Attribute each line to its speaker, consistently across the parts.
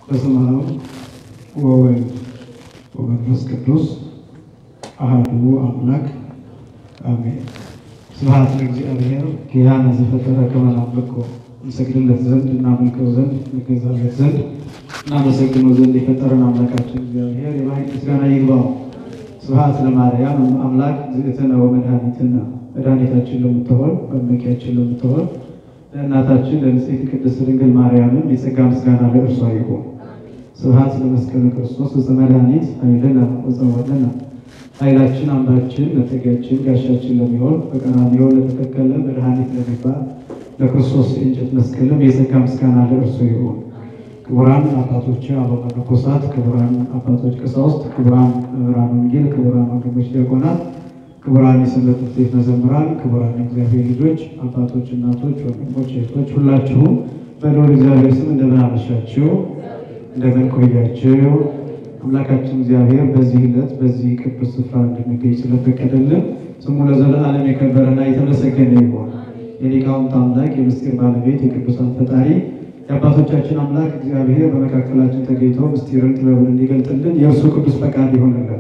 Speaker 1: በስመ አብ ወወልድ ወመንፈስ ቅዱስ አሐዱ አምላክ አሜን። ስብሐት ለእግዚአብሔር ኪያነ ዘፈጠረ ከመ ናምልኮ እንሰግድለት ዘንድ እናመልከው ዘንድ እንገዛለት ዘንድ እናመሰግነው ዘንድ የፈጠረን አምላካችን እግዚአብሔር የባህሪ ምስጋና ይግባው። ስብሐት ለማርያም አምላክ ዝእትነ ወመድኃኒትነ መድኃኒታችን ለምትሆን መመኪያችን ለምትሆን ለእናታችን ለንጽሕት ቅድስት ድንግል ማርያምም የጸጋ ምስጋና ለእርሷ ይሁን። ስብሐት ለመስቀሉ ክርስቶስ ዕፀ መድኃኒት ኃይልነ ወፀወልነ ኃይላችን አምባችን መጠጊያችን ጋሻችን ለሚሆን በቀራንዮ ለተተከለ መድኃኒት ለሚባል ለክርስቶስ የእንጨት መስቀልም የጸጋ ምስጋና ለእርሱ ይሁን። ክቡራን አባቶች አበው መነኮሳት፣ ክቡራን አባቶች ቀሳውስት፣ ክቡራን መምህራን ወንጌል፣ ክቡራን ወንድሞች ዲያቆናት፣ ክቡራን የሰንበት ትምህርት ቤት መዘምራን፣ ክቡራን የእግዚአብሔር ልጆች አባቶች፣ እናቶች፣ ወንድሞች፣ እህቶች ሁላችሁም በልዑል እግዚአብሔር ስም እንደምን አመሻችሁ? እንደምን ቆያችሁ? አምላካችን እግዚአብሔር በዚህ ዕለት በዚህ ቅዱስ ስፍራ እንድንገኝ ስለፈቀደልን ስሙ ለዘለዓለም የከበረና የተመሰገነ ይሁን። የሊቃውንት አምላክ የምስጢር ባለቤት የቅዱሳን ፈጣሪ የአባቶቻችን አምላክ እግዚአብሔር በመካከላችን ተገኝቶ ምስጢርን ጥበብን እንዲገልጥልን የእርሱ ቅዱስ ፈቃድ ይሆንልን።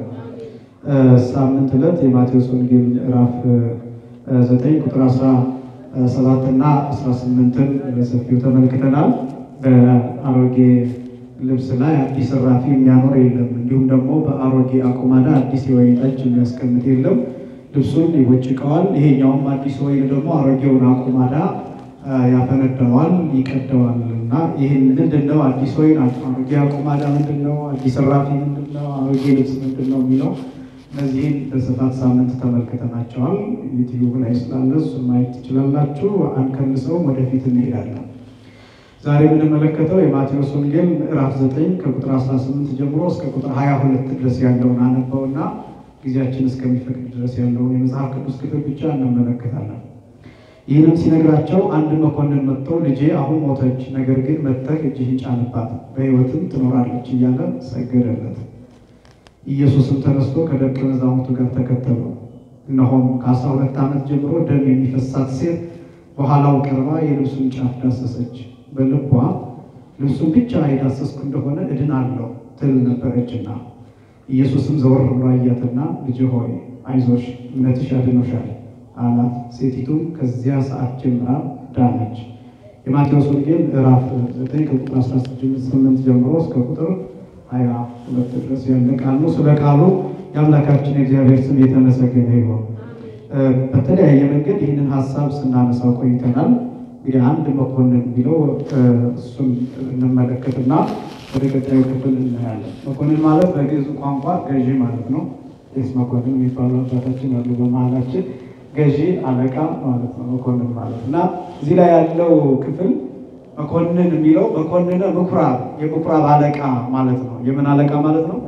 Speaker 1: ሳምንት ዕለት የማቴዎስ ወንጌል ምዕራፍ ዘጠኝ ቁጥር አስራ ሰባት እና አስራ ስምንትን በሰፊው ተመልክተናል። በአሮጌ ልብስ ላይ አዲስ እራፊ የሚያኖር የለም፣ እንዲሁም ደግሞ በአሮጌ አቁማዳ አዲስ የወይን ጠጅ የሚያስቀምጥ የለም። ልብሱን ይቦጭቀዋል። ይሄኛውም አዲስ ወይን ደግሞ አሮጌውን አቁማዳ ያፈነዳዋል፣ ይቀደዋል። እና ይህን ምንድን ነው አዲስ ወይን አሮጌ አቁማዳ ምንድን ነው? አዲስ እራፊ ምንድን ነው? አሮጌ ልብስ ምንድን ነው የሚለው እነዚህን በስፋት ሳምንት ተመልክተናቸዋል። ዩቲዩብ ላይ ስላለ እሱን ማየት ትችላላችሁ። አንከንሰውም፣ ወደፊት እንሄዳለን። ዛሬ የምንመለከተው የማቴዎስ ወንጌል ምዕራፍ 9 ከቁጥር 18 ጀምሮ እስከ ቁጥር 22 ድረስ ያለውን አነበውና ጊዜያችን እስከሚፈቅድ ድረስ ያለውን የመጽሐፍ ቅዱስ ክፍል ብቻ እንመለከታለን። ይህንም ሲነግራቸው አንድ መኮንን መጥቶ ልጄ አሁን ሞተች፣ ነገር ግን መጥተህ እጅህን ጫንባት በሕይወትም ትኖራለች እያለ ሰገደለት። ኢየሱስም ተነስቶ ከደቀ መዛሙርቱ ጋር ተከተለው። እነሆም ከአስራ ሁለት ዓመት ጀምሮ ደም የሚፈሳት ሴት በኋላው ቀርባ የልብሱን ጫፍ ዳሰሰች። በልቧ ልብሱን ብቻ የዳሰስኩ እንደሆነ እድናለሁ ትል ነበረችና፣ ኢየሱስም ዘወር ብሎ አያትና ልጅ ሆይ አይዞሽ እምነትሽ አድኖሻል አላት። ሴቲቱም ከዚያ ሰዓት ጀምራ ዳነች። የማቴዎስ ወንጌል ምዕራፍ 9 ከቁጥር 18 ጀምሮ እስከ ቁጥር 22 ድረስ ያለ ቃል ነው። ስለ ቃሉ የአምላካችን የእግዚአብሔር ስም የተመሰገነ ይሁን። በተለያየ መንገድ ይህንን ሀሳብ ስናነሳው ቆይተናል። እንግዲህ አንድ መኮንን ቢለው እሱን እንመለከትና ወደ ቀጣዩ ክፍል እናያለን። መኮንን ማለት በግዕዝ ቋንቋ ገዢ ማለት ነው። ቄስ መኮንን የሚባሉ አባታችን አሉ በመሀላችን። ገዢ አለቃ ማለት ነው መኮንን ማለት እና እዚህ ላይ ያለው ክፍል መኮንን የሚለው መኮንነ ምኩራብ የምኩራብ አለቃ ማለት ነው። የምን አለቃ ማለት ነው?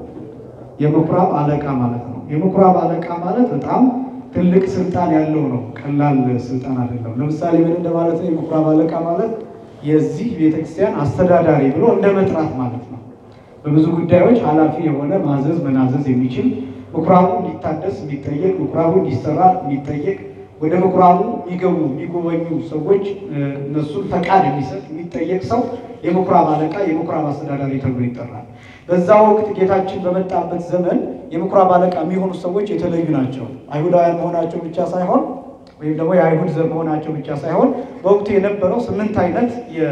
Speaker 1: የምኩራብ አለቃ ማለት ነው። የምኩራብ አለቃ ማለት በጣም ትልቅ ስልጣን ያለው ነው። ቀላል ስልጣን አይደለም። ለምሳሌ ምን እንደማለት ነው? የምኩራብ አለቃ ማለት የዚህ ቤተክርስቲያን አስተዳዳሪ ብሎ እንደ መጥራት ማለት ነው። በብዙ ጉዳዮች ኃላፊ የሆነ ማዘዝ መናዘዝ የሚችል ምኩራቡ እንዲታደስ የሚጠየቅ ምኩራቡ እንዲሰራ የሚጠየቅ ወደ ምኩራቡ የሚገቡ የሚጎበኙ ሰዎች እነሱን ፈቃድ የሚሰጥ የሚጠየቅ ሰው የምኩራብ አለቃ የምኩራብ አስተዳዳሪ ተብሎ ይጠራል። በዛ ወቅት ጌታችን በመጣበት ዘመን የምኩራብ አለቃ የሚሆኑ ሰዎች የተለዩ ናቸው። አይሁዳውያን መሆናቸው ብቻ ሳይሆን ወይም ደግሞ የአይሁድ ዘር መሆናቸው ብቻ ሳይሆን በወቅቱ የነበረው ስምንት አይነት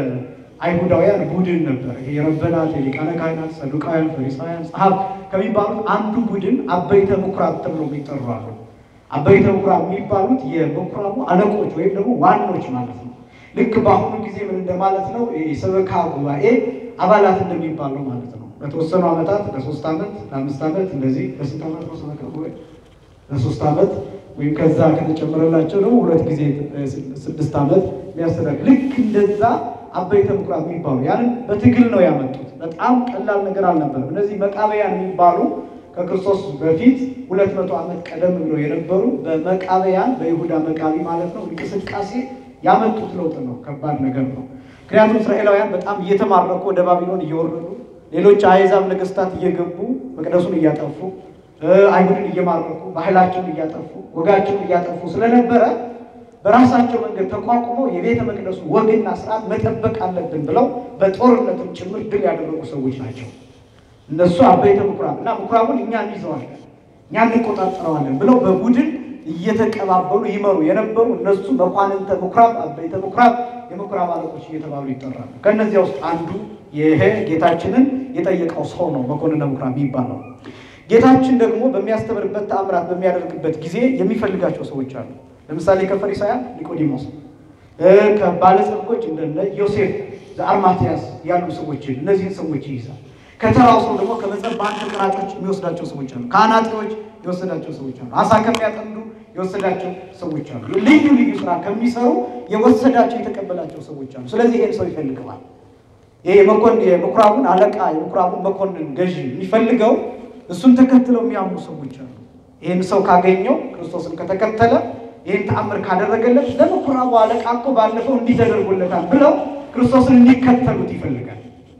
Speaker 1: የአይሁዳውያን ቡድን ነበር። ይሄ የረበናት፣ የሊቃነ ካህናት፣ ሰዱቃውያን፣ ፈሪሳውያን፣ ጸሐፍት ከሚባሉት አንዱ ቡድን አበይተ ምኩራብ ተብሎ የሚጠሩ አሉ። አበይተ ምኩራብ የሚባሉት የምኩራቡ አለቆች ወይም ደግሞ ዋኖች ማለት ነው። ልክ በአሁኑ ጊዜ ምን እንደማለት ነው? የሰበካ ጉባኤ አባላት እንደሚባለው ማለት ነው። በተወሰኑ ዓመታት ለሶስት ዓመት ለአምስት ዓመት እንደዚህ ለስንት ዓመት ነው ሰበካ ጉባኤ? ለሶስት ዓመት ወይም ከዛ ከተጨመረላቸው ደግሞ ሁለት ጊዜ ስድስት ዓመት የሚያስተዳድር ልክ እንደዛ አበይተ ምኩራብ የሚባሉ ያንን በትግል ነው ያመጡት። በጣም ቀላል ነገር አልነበረም። እነዚህ መቃበያን የሚባሉ ከክርስቶስ በፊት ሁለት መቶ ዓመት ቀደም ብለው የነበሩ በመቃበያን በይሁዳ መቃቢ ማለት ነው እንቅስቃሴ ያመጡት ለውጥ ነው። ከባድ ነገር ነው። ምክንያቱም እስራኤላውያን በጣም እየተማረኩ ወደ ባቢሎን እየወረዱ ሌሎች አሕዛብ ነገስታት እየገቡ መቅደሱን እያጠፉ አይሁድን እየማረኩ ባህላቸውን እያጠፉ ወጋቸውን እያጠፉ ስለነበረ
Speaker 2: በራሳቸው መንገድ ተቋቁመው የቤተ መቅደሱ ወግና ስርዓት መጠበቅ አለብን ብለው በጦርነትም ጭምር ድል ያደረጉ ሰዎች ናቸው። እነሱ አበይተ ምኩራብ እና ምኩራቡን እኛ እንይዘዋለን፣ እኛ እንቆጣጠረዋለን ብለው በቡድን እየተቀባበሉ ይመሩ የነበሩ እነሱ መኳንንተ ምኩራብ፣ አበይተ ምኩራብ፣ የምኩራብ አለቆች እየተባሉ ይጠራሉ። ከእነዚያ ውስጥ አንዱ ይሄ ጌታችንን የጠየቀው ሰው ነው መኮንነ ምኩራብ የሚባለው። ጌታችን ደግሞ በሚያስተምርበት ተአምራት በሚያደርግበት ጊዜ የሚፈልጋቸው ሰዎች አሉ። ለምሳሌ ከፈሪሳውያን ኒቆዲሞስ፣ ከባለጸጎች እንደነ ዮሴፍ ዘአርማትያስ ያሉ ሰዎችን እነዚህን ሰዎች ይይዛል። ከተራው ሰው ደግሞ ከመጸባን ተቀራጮች የሚወስዳቸው ሰዎች አሉ። ከአናጢዎች የወሰዳቸው ሰዎች አሉ። አሳ ከሚያጠምዱ የወሰዳቸው ሰዎች አሉ። ልዩ ልዩ ስራ ከሚሰሩ የወሰዳቸው የተቀበላቸው ሰዎች አሉ። ስለዚህ ይሄን ሰው ይፈልገዋል። ይሄ መኮንን የምኩራቡን አለቃ የምኩራቡን መኮንን ገዢ የሚፈልገው እሱን ተከትለው የሚያምኑ ሰዎች አሉ። ይህን ሰው ካገኘው ክርስቶስን ከተከተለ ይህን ተአምር ካደረገለት ለምኩራቡ አለቃ እኮ ባለፈው እንዲህ ተደርጎለታል ብለው ክርስቶስን እንዲከተሉት ይፈልጋል።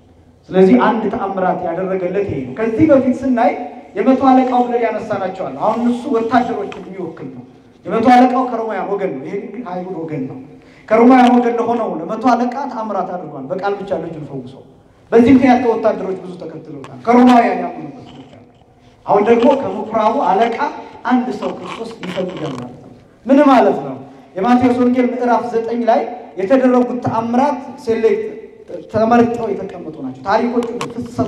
Speaker 2: ስለዚህ አንድ ተአምራት ያደረገለት ይሄ ነው። ከዚህ በፊት ስናይ የመቶ አለቃው ብለን ያነሳናቸዋል። አሁን እሱ ወታደሮችን የሚወክል ነው። የመቶ አለቃው ከሮማውያን ወገን ነው። ይሄ ግን ከአይሁድ ወገን ነው። ከሮማውያን ወገን ለሆነው ለመቶ አለቃ ተአምራት አድርጓል። በቃል ብቻ ልጁን ፈውሰው። በዚህ ምክንያት ከወታደሮች ብዙ ተከትለውታል። ከሮማውያን ያመኑበት ሰዎች አሉ። አሁን ደግሞ ከምኩራቡ አለቃ አንድ ሰው ክርስቶስ ይፈልጋል ማለት ነው። ምን ማለት ነው? የማቴዎስ ወንጌል ምዕራፍ ዘጠኝ ላይ የተደረጉት ተአምራት ሴሌክት ተመርጠው የተቀመጡ ናቸው። ታሪኮቹ ፍሰቱ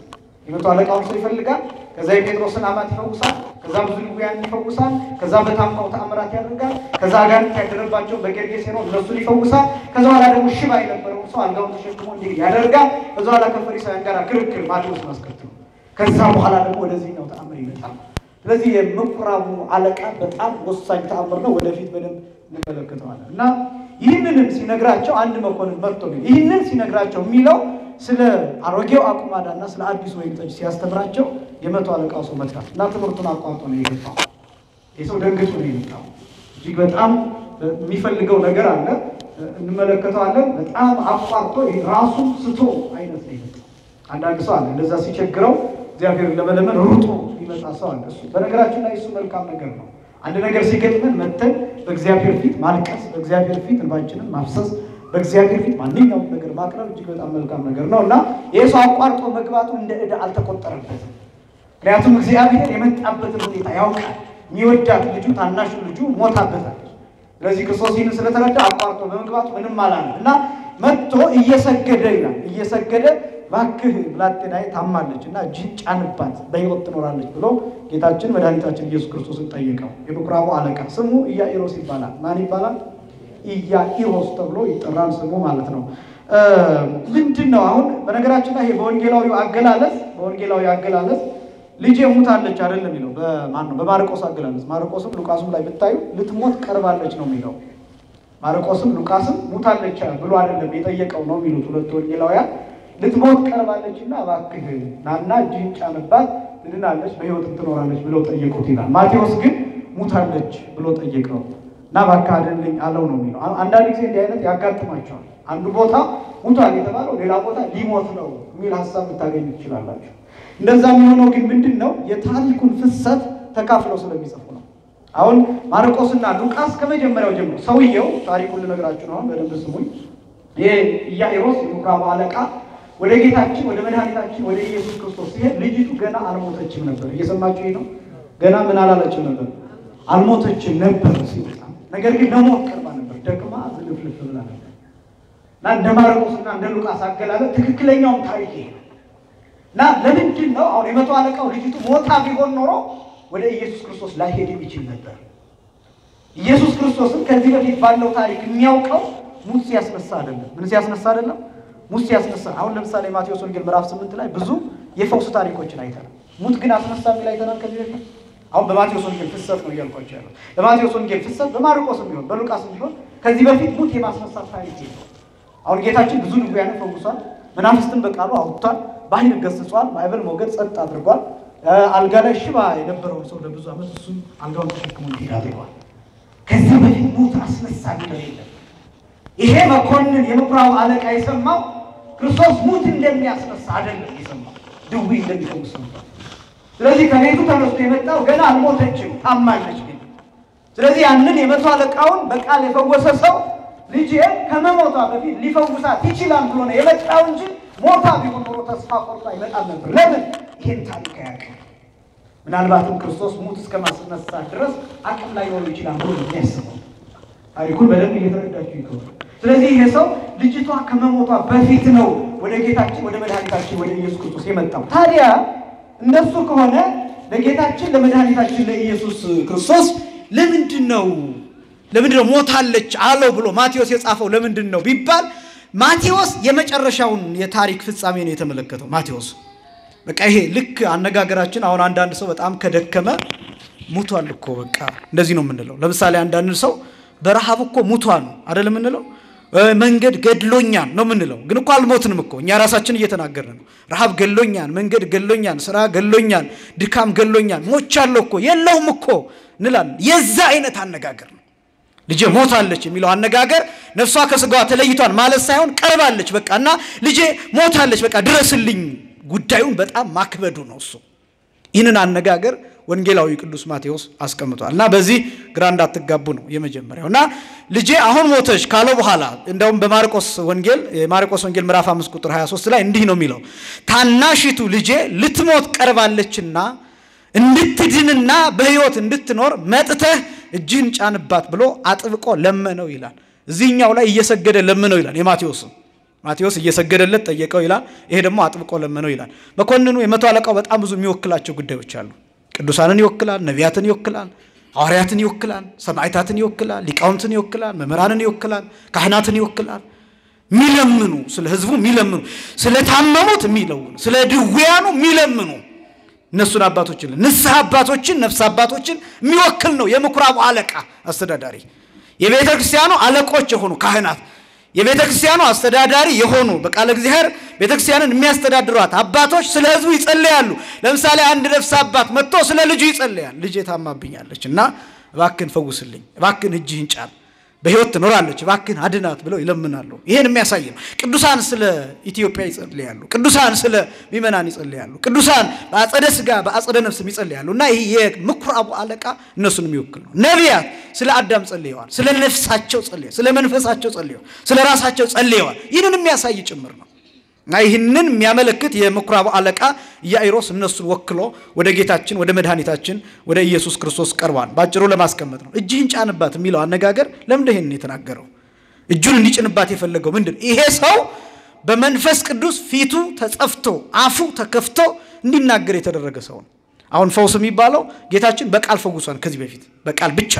Speaker 2: የመቶ አለቃውን ሰው ይፈልጋል። ከዛ የጴጥሮስን አማት ይፈውሳል። ከዛ ብዙ ድውያን ይፈውሳል። ከዛ በታንኳው ተአምራት ያደርጋል። ከዛ አጋንንት ያደረባቸው በጌርጌሴኖን እነሱን ይፈውሳል። ከዛ በኋላ ደግሞ ሽባ የነበረውን ሰው አልጋውን ተሸክሞ እንዲህ ያደርጋል። ከዛ በኋላ ከፈሪሳውያን ጋር ክርክር ማቴዎስን አስከትሎ ከዛ በኋላ ደግሞ ወደዚህኛው ተአምር ይመጣል። ስለዚህ የምኩራቡ አለቃ በጣም ወሳኝ ተአምር ነው። ወደፊት በደንብ እንመለከተዋለን እና ይህንንም ሲነግራቸው አንድ መኮንን መጥቶ ግን ይህንን ሲነግራቸው የሚለው ስለ አሮጌው አቁማዳና ስለ አዲሱ ወይን ጠጅ ሲያስተምራቸው የመቶ አለቃው ሰው መጣ እና ትምህርቱን አቋርጦ ነው የገባው። ይህ ሰው ደንግጦ ነው የመጣው። እጅግ በጣም የሚፈልገው ነገር አለ፣ እንመለከተዋለን። በጣም አቋርጦ ራሱ ስቶ አይነት ነው የመጣው። አንዳንድ ሰው አለ እንደዛ ሲቸግረው እግዚአብሔርን ለመለመን ሩጦ የሚመጣ ሰው አለ። እሱ በነገራችን ላይ እሱ መልካም ነገር ነው። አንድ ነገር ሲገጥመን መተን በእግዚአብሔር ፊት ማልቀስ፣ በእግዚአብሔር ፊት እንባችንን ማፍሰስ፣ በእግዚአብሔር ፊት ማንኛውም ነገር ማቅረብ እጅግ በጣም መልካም ነገር ነው እና ይህ ሰው አቋርጦ መግባቱ እንደ ዕዳ አልተቆጠረበትም። ምክንያቱም እግዚአብሔር የመጣበትን ሁኔታ ያውቃል። የሚወዳት ልጁ ታናሹ ልጁ ሞታበታለች። ስለዚህ ክርስቶስ ይህንን ስለተረዳ አቋርጦ በመግባቱ ምንም አላለም እና መጥቶ እየሰገደ ይላል እየሰገደ እባክህ ብላቴናዬ ታማለች እና እጅህን ጫንባት በሕይወት ትኖራለች ብሎ ጌታችን መድኃኒታችን ኢየሱስ ክርስቶስን ጠየቀው። የምኩራቡ አለቃ ስሙ ኢያኢሮስ ይባላል። ማን ይባላል? ኢያኢሮስ ተብሎ ይጠራል ስሙ ማለት ነው። ምንድን ነው አሁን በነገራችን ላይ ይሄ በወንጌላዊው አገላለጽ በወንጌላዊ አገላለጽ ልጄ ሙታለች አይደለም የሚለው በማን ነው? በማርቆስ አገላለጽ ማርቆስም ሉቃስም ላይ ብታዩ ልትሞት ቀርባለች ነው የሚለው። ማርቆስም ሉቃስም ሙታለች ብሎ አይደለም የጠየቀው ነው የሚሉት ሁለቱ ወንጌላውያን ልትሞት ቀርባለች እና እባክህ ናና እጅህን ጫንባት ትድናለች፣ በሕይወትም ትኖራለች ብለው ጠየቁት ይላል። ማቴዎስ ግን ሙታለች ብሎ ጠየቀው እና እባክህ አድንልኝ አለው ነው የሚለው። አንዳንድ ጊዜ እንዲህ አይነት ያጋጥማቸዋል። አንዱ ቦታ ሙቷል የተባለው ሌላ ቦታ ሊሞት ነው የሚል ሀሳብ ልታገኙ ትችላላችሁ። እንደዛ የሚሆነው ግን ምንድን ነው የታሪኩን ፍሰት ተካፍለው ስለሚጽፉ ነው። አሁን ማርቆስና ሉቃስ ከመጀመሪያው ጀምሮ ሰውየው ታሪኩን ልነግራችሁ ነው። አሁን በደንብ ስሙኝ። ይህ ኢያኢሮስ የምኩራቡ አለቃ ወደ ጌታችን ወደ መድኃኒታችን ወደ ኢየሱስ ክርስቶስ ሲሄድ ልጅቱ ገና አልሞተችም ነበር። እየሰማችሁ ነው። ገና ምን አላለችም ነበር? አልሞተችም ነበር ሲመጣ፣ ነገር ግን ለሞት ቀርባ ነበር። ደክማ ዝልፍልፍ ብላ ነበር እና እንደ ማርቆስና እንደ ሉቃስ አገላለጥ ትክክለኛውን ታሪክ ይሄ እና ለምንድን ነው አሁን የመቶ አለቃው ልጅቱ ሞታ ቢሆን ኖሮ ወደ ኢየሱስ ክርስቶስ ላይሄድ የሚችል ነበር። ኢየሱስ ክርስቶስን ከዚህ በፊት ባለው ታሪክ የሚያውቀው ሙት ሲያስነሳ አይደለም። ምን ሲያስነሳ አይደለም ሙት ሲያስነሳ። አሁን ለምሳሌ ማቴዎስ ወንጌል ምዕራፍ ስምንት ላይ ብዙ የፈውስ ታሪኮችን አይተናል። ሙት ግን አስነሳ የሚል አይተናል ከዚህ በፊት። አሁን በማቴዎስ ወንጌል ፍሰት ነው እያልኳቸው ያለው። በማቴዎስ ወንጌል ፍሰት በማርቆስም ቢሆን በሉቃስም ቢሆን ከዚህ በፊት ሙት የማስነሳት ታሪክ የለው። አሁን ጌታችን ብዙ ድውያንን ፈውሷል። መናፍስትን በቃሉ አውጥቷል። ባህር ገስጿል። ማዕበል ሞገድ ጸጥ አድርጓል። አልጋ ላይ ሽባ የነበረውን ሰው ለብዙ ዓመት እሱም አልጋውን ተሸክሞ እንዲሄድ አድርጓል። ከዚህ በፊት ሙት አስነሳ የሚለው የለም። ይሄ መኮንን የምኩራቡ አለቃ የሰማው ክርስቶስ ሙት እንደሚያስነሳ አይደለም የሰማው፣ ድውይ እንደሚፈውስ ነበር። ስለዚህ ከቤቱ ተነስቶ የመጣው ገና አልሞተችም፣ ታማለች። ግን ስለዚህ ያንን የመቶ አለቃውን በቃል የፈወሰ ሰው ልጄ ከመሞቷ በፊት ሊፈውሳት ይችላል ብሎ ነው የመጣው እንጂ ሞታ ቢሆን ኖሮ ተስፋ ቆርጦ አይመጣም ነበር። ለምን? ይህን ታሪክ አያውቅም። ምናልባትም ክርስቶስ ሙት እስከ ማስነሳት ድረስ አቅም ላይ ሊሆን ይችላል ብሎ ነው የሚያስበው። ታሪኩን በደንብ እየተረዳችሁ ይከሆነ ስለዚህ ይሄ ሰው ልጅቷ ከመሞቷ በፊት ነው ወደ ጌታችን ወደ መድኃኒታችን ወደ ኢየሱስ ክርስቶስ የመጣው። ታዲያ እነሱ ከሆነ ለጌታችን ለመድኃኒታችን ለኢየሱስ ክርስቶስ ለምንድን ነው ለምንድን ነው ሞታለች አለው ብሎ ማቴዎስ የጻፈው ለምንድን ነው ቢባል ማቴዎስ የመጨረሻውን የታሪክ ፍጻሜ ነው የተመለከተው። ማቴዎስ በቃ ይሄ ልክ አነጋገራችን አሁን አንዳንድ ሰው በጣም ከደከመ ሙቷል እኮ በቃ እንደዚህ ነው የምንለው። ለምሳሌ አንዳንድ ሰው በረሃብ እኮ ሙቷል አይደል የምንለው መንገድ ገድሎኛል ነው የምንለው። ግን እኮ አልሞትንም እኮ እኛ ራሳችን እየተናገርን ነው። ረሃብ ገድሎኛል፣ መንገድ ገድሎኛል፣ ስራ ገድሎኛል፣ ድካም ገድሎኛል፣ ሞቻለሁ እኮ የለውም እኮ እንላለን። የዛ አይነት አነጋገር ነው። ልጄ ሞታለች የሚለው አነጋገር ነፍሷ ከስጋዋ ተለይቷል ማለት ሳይሆን ቀርባለች በቃ እና ልጄ ሞታለች በቃ ድረስልኝ፣ ጉዳዩን በጣም ማክበዱ ነው እሱ። ይህንን አነጋገር ወንጌላዊ ቅዱስ ማቴዎስ አስቀምጧል እና በዚህ ግራ እንዳትጋቡ ነው የመጀመሪያው። እና ልጄ አሁን ሞተች ካለው በኋላ እንደውም በማርቆስ ወንጌል የማርቆስ ወንጌል ምዕራፍ 5 ቁጥር 23 ላይ እንዲህ ነው የሚለው ታናሺቱ ልጄ ልትሞት ቀርባለችና እንድትድንና በሕይወት እንድትኖር መጥተህ እጅህን ጫንባት ብሎ አጥብቆ ለመነው ይላል። እዚህኛው ላይ እየሰገደ ለመነው ይላል የማቴዎስ ማቴዎስ እየሰገደለት ጠየቀው ይላል። ይሄ ደግሞ አጥብቆ ለመነው ይላል። መኮንኑ የመቶ አለቃው በጣም ብዙ የሚወክላቸው ጉዳዮች አሉ። ቅዱሳንን ይወክላል፣ ነቢያትን ይወክላል፣ ሐዋርያትን ይወክላል፣ ሰማዕታትን ይወክላል፣ ሊቃውንትን ይወክላል፣ መምህራንን ይወክላል፣ ካህናትን ይወክላል። የሚለምኑ ስለ ሕዝቡ የሚለምኑ ስለ ታመሙት የሚለውኑ ስለ ድውያኑ የሚለምኑ እነሱን አባቶችን ንስሐ አባቶችን ነፍስ አባቶችን የሚወክል ነው የምኩራቡ አለቃ አስተዳዳሪ። የቤተ ክርስቲያኑ አለቆች የሆኑ ካህናት የቤተ ክርስቲያኑ አስተዳዳሪ የሆኑ በቃለ እግዚአብሔር ቤተ ክርስቲያንን የሚያስተዳድሯት አባቶች ስለ ሕዝቡ ይጸልያሉ። ለምሳሌ አንድ ነፍስ አባት መጥቶ ስለ ልጁ ይጸልያል። ልጄ ታማብኛለች እና እባክን ፈውስልኝ፣ እባክን እጅህን ጫን፣ በሕይወት ትኖራለች፣ እባክን አድናት ብለው ይለምናሉ። ይሄን የሚያሳይ ነው። ቅዱሳን ስለ ኢትዮጵያ ይጸልያሉ። ቅዱሳን ስለ ምእመናን ይጸልያሉ። ቅዱሳን በአጸደ ሥጋ በአጸደ ነፍስም ይጸልያሉ እና ይህ የምኩራቡ አለቃ እነሱን የሚወክል ነው። ነቢያት ስለ አዳም ጸልየዋል። ስለ ነፍሳቸው ጸልየዋል። ስለ መንፈሳቸው ጸልየዋል። ስለ ራሳቸው ጸልየዋል። ይህንን የሚያሳይ ጭምር ነው እና ይህንን የሚያመለክት የምኩራቡ አለቃ ኢያኢሮስ እነሱን ወክሎ ወደ ጌታችን ወደ መድኃኒታችን ወደ ኢየሱስ ክርስቶስ ቀርቧል። በአጭሩ ለማስቀመጥ ነው። እጅህን ጫንባት የሚለው አነጋገር ለምንድን ይህን የተናገረው? እጁን እንዲጭንባት የፈለገው ምንድን ይሄ ሰው በመንፈስ ቅዱስ ፊቱ ተጸፍቶ አፉ ተከፍቶ እንዲናገር የተደረገ ሰው ነው። አሁን ፈውስ የሚባለው ጌታችን በቃል ፈውሷል። ከዚህ በፊት በቃል ብቻ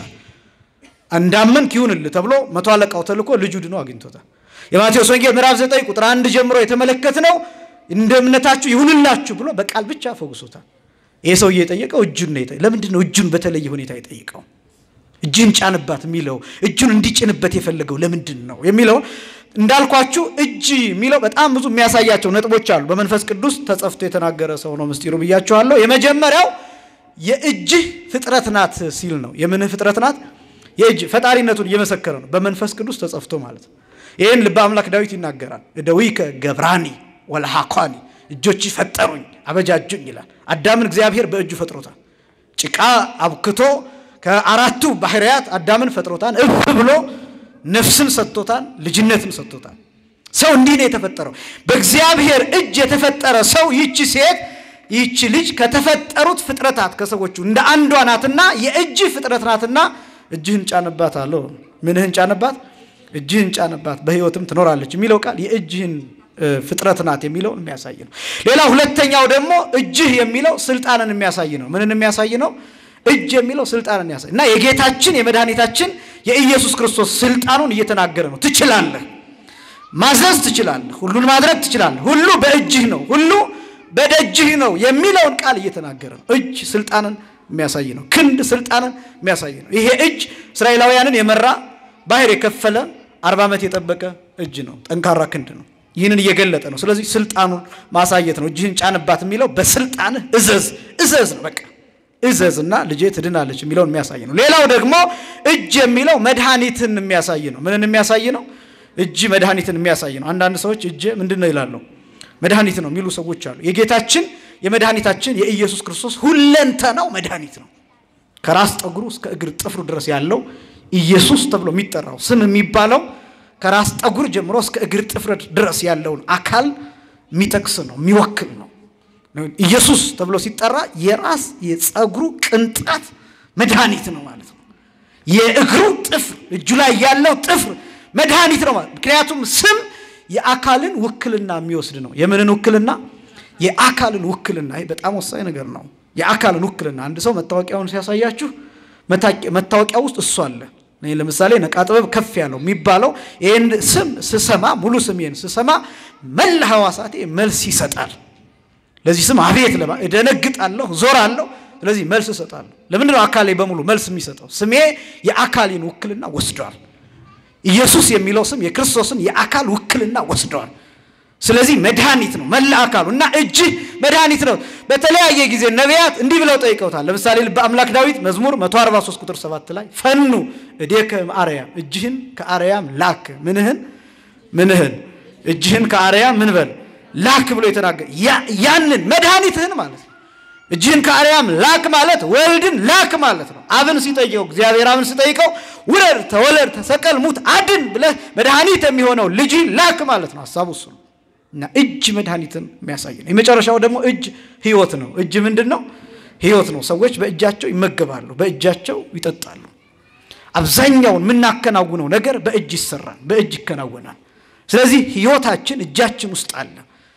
Speaker 2: እንዳመንክ ይሁንልህ ተብሎ መቶ አለቃው ተልኮ ልጁ ድኖ አግኝቶታል። የማቴዎስ ወንጌል ምዕራፍ 9 ቁጥር አንድ ጀምሮ የተመለከትነው እንደ እምነታችሁ ይሁንላችሁ ብሎ በቃል ብቻ ፈውሶታል። ይሄ ሰውዬ የጠየቀው እጁን ነው። ለምንድን ነው እጁን በተለየ ሁኔታ የጠየቀው? እጅን ጫንባት የሚለው እጁን እንዲጭንበት የፈለገው ለምንድን ነው የሚለው እንዳልኳችሁ እጅ የሚለው በጣም ብዙ የሚያሳያቸው ነጥቦች አሉ። በመንፈስ ቅዱስ ተጸፍቶ የተናገረ ሰው ነው ምስጢሩ ብያችኋለሁ። የመጀመሪያው የእጅህ ፍጥረት ናት ሲል ነው። የምንህ ፍጥረት ናት? የእጅ ፈጣሪነቱን እየመሰከረ ነው። በመንፈስ ቅዱስ ተጸፍቶ ማለት ነው። ይህን ልበ አምላክ ዳዊት ይናገራል። እደዊከ ገብራኒ ወለሃኳኒ እጆች ፈጠሩኝ አበጃጁኝ ይላል። አዳምን እግዚአብሔር በእጁ ፈጥሮታል። ጭቃ አብክቶ ከአራቱ ባህርያት አዳምን ፈጥሮታል። እፍ ብሎ ነፍስን ሰጥቶታል፣ ልጅነትን ሰጥቶታል። ሰው እንዲህ ነው የተፈጠረው። በእግዚአብሔር እጅ የተፈጠረ ሰው ይቺ ሴት ይቺ ልጅ ከተፈጠሩት ፍጥረታት ከሰዎቹ እንደ አንዷ ናትና የእጅ ፍጥረት ናትና እጅህን ጫንባት አለው። ምንህን ጫንባት? እጅህን ጫንባት በሕይወትም ትኖራለች የሚለው ቃል የእጅህን ፍጥረት ናት የሚለውን የሚያሳይ ነው። ሌላ ሁለተኛው ደግሞ እጅህ የሚለው ስልጣንን የሚያሳይ ነው። ምንን የሚያሳይ ነው? እጅ የሚለው ስልጣንን ያሳይ እና የጌታችን የመድኃኒታችን የኢየሱስ ክርስቶስ ስልጣኑን እየተናገረ ነው። ትችላለህ፣ ማዘዝ ትችላለህ፣ ሁሉን ማድረግ ትችላለህ፣ ሁሉ በእጅህ ነው፣ ሁሉ በደጅህ ነው የሚለውን ቃል እየተናገረ ነው። እጅ ስልጣንን የሚያሳይ ነው። ክንድ ስልጣንን የሚያሳይ ነው። ይሄ እጅ እስራኤላውያንን የመራ ባህር የከፈለ አርባ ዓመት የጠበቀ እጅ ነው። ጠንካራ ክንድ ነው። ይህንን እየገለጠ ነው። ስለዚህ ስልጣኑን ማሳየት ነው። እጅህን ጫንባት የሚለው በስልጣንህ እዘዝ እዘዝ ነው። በቃ እዘዝ እና ልጄ ትድናለች የሚለውን የሚያሳይ ነው። ሌላው ደግሞ እጅ የሚለው መድኃኒትን የሚያሳይ ነው። ምንን የሚያሳይ ነው? እጅ መድኃኒትን የሚያሳይ ነው። አንዳንድ ሰዎች እጅ ምንድን ነው ይላሉ። መድኃኒት ነው የሚሉ ሰዎች አሉ። የጌታችን የመድኃኒታችን የኢየሱስ ክርስቶስ ሁለንተናው መድኃኒት ነው። ከራስ ጠጉሩ እስከ እግር ጥፍሩ ድረስ ያለው ኢየሱስ ተብሎ የሚጠራው ስም የሚባለው ከራስ ጠጉር ጀምሮ እስከ እግር ጥፍር ድረስ ያለውን አካል የሚጠቅስ ነው፣ የሚወክል ነው። ኢየሱስ ተብሎ ሲጠራ የራስ የጸጉሩ ቅንጣት መድኃኒት ነው ማለት ነው። የእግሩ ጥፍር እጁ ላይ ያለው ጥፍር መድኃኒት ነው ማለት ምክንያቱም ስም የአካልን ውክልና የሚወስድ ነው። የምንን ውክልና? የአካልን ውክልና። ይህ በጣም ወሳኝ ነገር ነው። የአካልን ውክልና አንድ ሰው መታወቂያውን ሲያሳያችሁ መታወቂያ ውስጥ እሱ አለ። እኔ ለምሳሌ ነቃ ጥበብ ከፍ ያለው የሚባለው ይህን ስም ስሰማ ሙሉ ስሜን ስሰማ መላ ሐዋሳቴ መልስ ይሰጣል። ለዚህ ስም አቤት ለማ እደነግጣለሁ፣ ዞራለሁ። ስለዚህ መልስ እሰጣለሁ። ለምንድን ነው አካሌ በሙሉ መልስ የሚሰጠው? ስሜ የአካሌን ውክልና ወስዷል። ኢየሱስ የሚለው ስም የክርስቶስን የአካል ውክልና ወስደዋል። ስለዚህ መድኃኒት ነው መላ አካሉ እና እጅህ መድኃኒት ነው። በተለያየ ጊዜ ነቢያት እንዲህ ብለው ጠይቀውታል። ለምሳሌ ልበ አምላክ ዳዊት መዝሙር 143 ቁጥር 7 ላይ ፈኑ እዴከ አርያም እጅህን ከአርያም ላክ ምንህን ምንህን እጅህን ከአርያም ምን በል ላክ ብሎ የተናገረ ያንን መድኃኒትህን ማለት ነው። እጅህን ከአርያም ላክ ማለት ወልድን ላክ ማለት ነው። አብን ሲጠይቀው እግዚአብሔር አብን ሲጠይቀው ውረድ፣ ተወለድ፣ ተሰቀል፣ ሙት፣ አድን ብለህ መድኃኒት የሚሆነው ልጅ ላክ ማለት ነው። ሀሳቡ እሱ ነው እና እጅ መድኃኒትን የሚያሳይ ነው። የመጨረሻው ደግሞ እጅ ህይወት ነው። እጅ ምንድን ነው? ህይወት ነው። ሰዎች በእጃቸው ይመገባሉ፣ በእጃቸው ይጠጣሉ። አብዛኛውን የምናከናውነው ነገር በእጅ ይሰራል፣ በእጅ ይከናወናል። ስለዚህ ህይወታችን እጃችን ውስጥ አለ።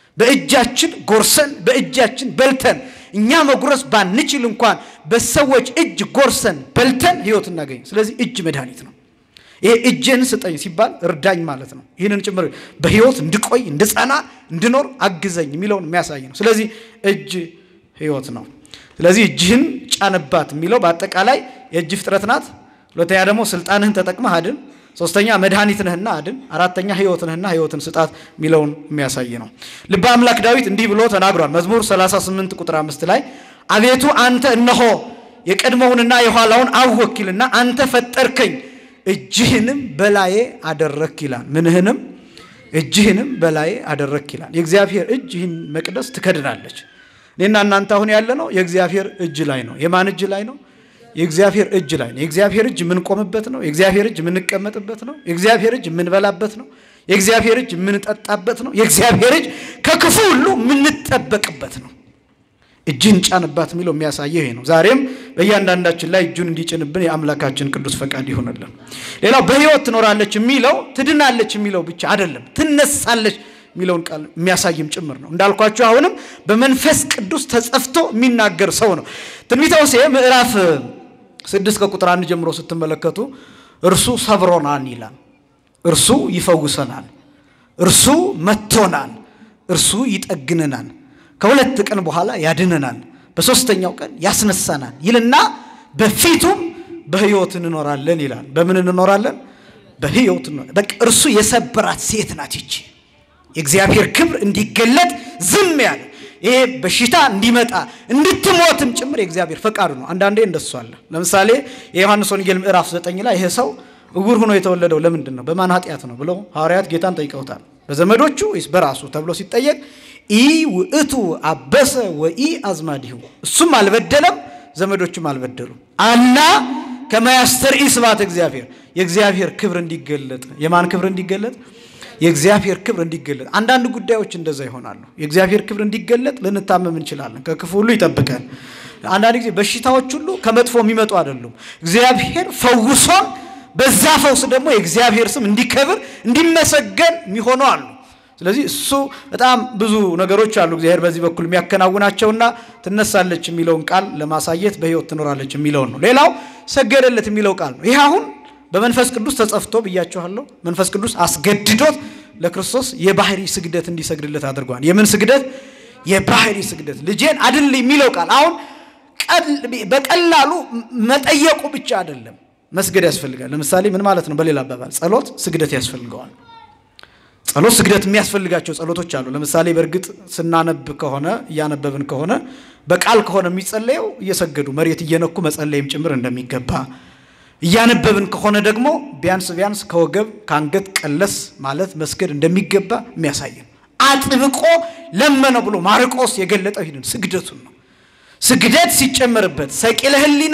Speaker 2: በእጃችን ጎርሰን በእጃችን በልተን እኛ መጉረስ ባንችል እንኳን በሰዎች እጅ ጎርሰን በልተን ህይወት እናገኝ። ስለዚህ እጅ መድኃኒት ነው። ይሄ እጅን ስጠኝ ሲባል እርዳኝ ማለት ነው። ይህንን ጭምር በህይወት እንድቆይ እንድጸና፣ እንድኖር አግዘኝ የሚለውን የሚያሳይ ነው። ስለዚህ እጅ ህይወት ነው። ስለዚህ እጅህን ጫንባት የሚለው በአጠቃላይ የእጅ ፍጥረት ናት። ሁለተኛ ደግሞ ስልጣንህን ተጠቅመህ አድን። ሶስተኛ መድኃኒት ነህና አድን። አራተኛ ህይወት ነህና ህይወትን ስጣት የሚለውን የሚያሳይ ነው። ልበ አምላክ ዳዊት እንዲህ ብሎ ተናግሯል። መዝሙር 38 ቁጥር አምስት ላይ አቤቱ አንተ እነሆ የቀድሞውንና የኋላውን አወኪልና አንተ ፈጠርከኝ እጅህንም በላዬ አደረክ ይላል። ምንህንም እጅህንም በላዬ አደረክ ይላል። የእግዚአብሔር እጅ ይህን መቅደስ ትከድናለች። እኔና እናንተ አሁን ያለ ነው የእግዚአብሔር እጅ ላይ ነው። የማን እጅ ላይ ነው? የእግዚአብሔር እጅ ላይ ነው። የእግዚአብሔር እጅ የምንቆምበት ነው። የእግዚአብሔር እጅ የምንቀመጥበት ነው። የእግዚአብሔር እጅ የምንበላበት ነው። የእግዚአብሔር እጅ የምንጠጣበት ነው። የእግዚአብሔር እጅ ከክፉ ሁሉ የምንጠበቅበት ነው። እጅህን ጫንባት የሚለው የሚያሳየው ይሄ ነው። ዛሬም በእያንዳንዳችን ላይ እጁን እንዲጭንብን የአምላካችን ቅዱስ ፈቃድ ይሆንልን። ሌላው በሕይወት ትኖራለች የሚለው ትድናለች የሚለው ብቻ አይደለም፣ ትነሳለች የሚለውን ቃል የሚያሳይም ጭምር ነው። እንዳልኳቸው አሁንም በመንፈስ ቅዱስ ተጸፍቶ የሚናገር ሰው ነው። ትንቢተ ሆሴዕ ምዕራፍ ስድስት ከቁጥር አንድ ጀምሮ ስትመለከቱ እርሱ ሰብሮናል ይላል። እርሱ ይፈውሰናል፣ እርሱ መቶናል፣ እርሱ ይጠግነናል ከሁለት ቀን በኋላ ያድነናል፣ በሦስተኛው ቀን ያስነሳናል ይልና በፊቱም በሕይወት እንኖራለን ይላል። በምን እንኖራለን? በሕይወት በቃ እርሱ የሰበራት ሴት ናት ይቺ የእግዚአብሔር ክብር እንዲገለጥ ዝም ያለ ይሄ በሽታ እንዲመጣ እንድትሞትም ጭምር የእግዚአብሔር ፈቃዱ ነው። አንዳንዴ እንደሱ አለ። ለምሳሌ የዮሐንስ ወንጌል ምዕራፍ ዘጠኝ ላይ ይሄ ሰው እውር ሆኖ የተወለደው ለምንድን ነው? በማን ኃጢአት ነው ብለው ሐዋርያት ጌታን ጠይቀውታል። በዘመዶቹ ወይስ በራሱ ተብሎ ሲጠየቅ ኢ ውእቱ አበሰ ወኢ አዝማዲሁ እሱም አልበደለም ዘመዶቹም አልበደሉም አላ ከመያስተርኢ ስብሐተ እግዚአብሔር የእግዚአብሔር ክብር እንዲገለጥ የማን ክብር እንዲገለጥ የእግዚአብሔር ክብር እንዲገለጥ አንዳንድ ጉዳዮች እንደዛ ይሆናሉ የእግዚአብሔር ክብር እንዲገለጥ ልንታመም እንችላለን ከክፉ ሁሉ ይጠብቀን አንዳንድ ጊዜ በሽታዎች ሁሉ ከመጥፎ የሚመጡ አይደሉም እግዚአብሔር ፈውሶን በዛ ፈውስ ደግሞ የእግዚአብሔር ስም እንዲከብር እንዲመሰገን የሚሆኑ አሉ ስለዚህ እሱ በጣም ብዙ ነገሮች አሉ እግዚአብሔር በዚህ በኩል የሚያከናውናቸውና ትነሳለች የሚለውን ቃል ለማሳየት በሕይወት ትኖራለች የሚለውን ነው። ሌላው ሰገደለት የሚለው ቃል ነው። ይህ አሁን በመንፈስ ቅዱስ ተጸፍቶ ብያችኋለሁ። መንፈስ ቅዱስ አስገድዶት ለክርስቶስ የባህሪ ስግደት እንዲሰግድለት አድርጓል። የምን ስግደት? የባህሪ ስግደት። ልጄን አድል የሚለው ቃል አሁን በቀላሉ መጠየቁ ብቻ አይደለም፣ መስገድ ያስፈልጋል። ለምሳሌ ምን ማለት ነው? በሌላ አባባል ጸሎት ስግደት ያስፈልገዋል። ጸሎት ስግደት የሚያስፈልጋቸው ጸሎቶች አሉ። ለምሳሌ በእርግጥ ስናነብ ከሆነ እያነበብን ከሆነ በቃል ከሆነ የሚጸለየው እየሰገዱ መሬት እየነኩ መጸለይም ጭምር እንደሚገባ እያነበብን ከሆነ ደግሞ ቢያንስ ቢያንስ ከወገብ ከአንገት ቀለስ ማለት መስገድ እንደሚገባ የሚያሳየን አጥብቆ ለመነው ብሎ ማርቆስ የገለጠው ይህንን ስግደቱን ነው። ስግደት ሲጨመርበት ሰቂለ ሕሊና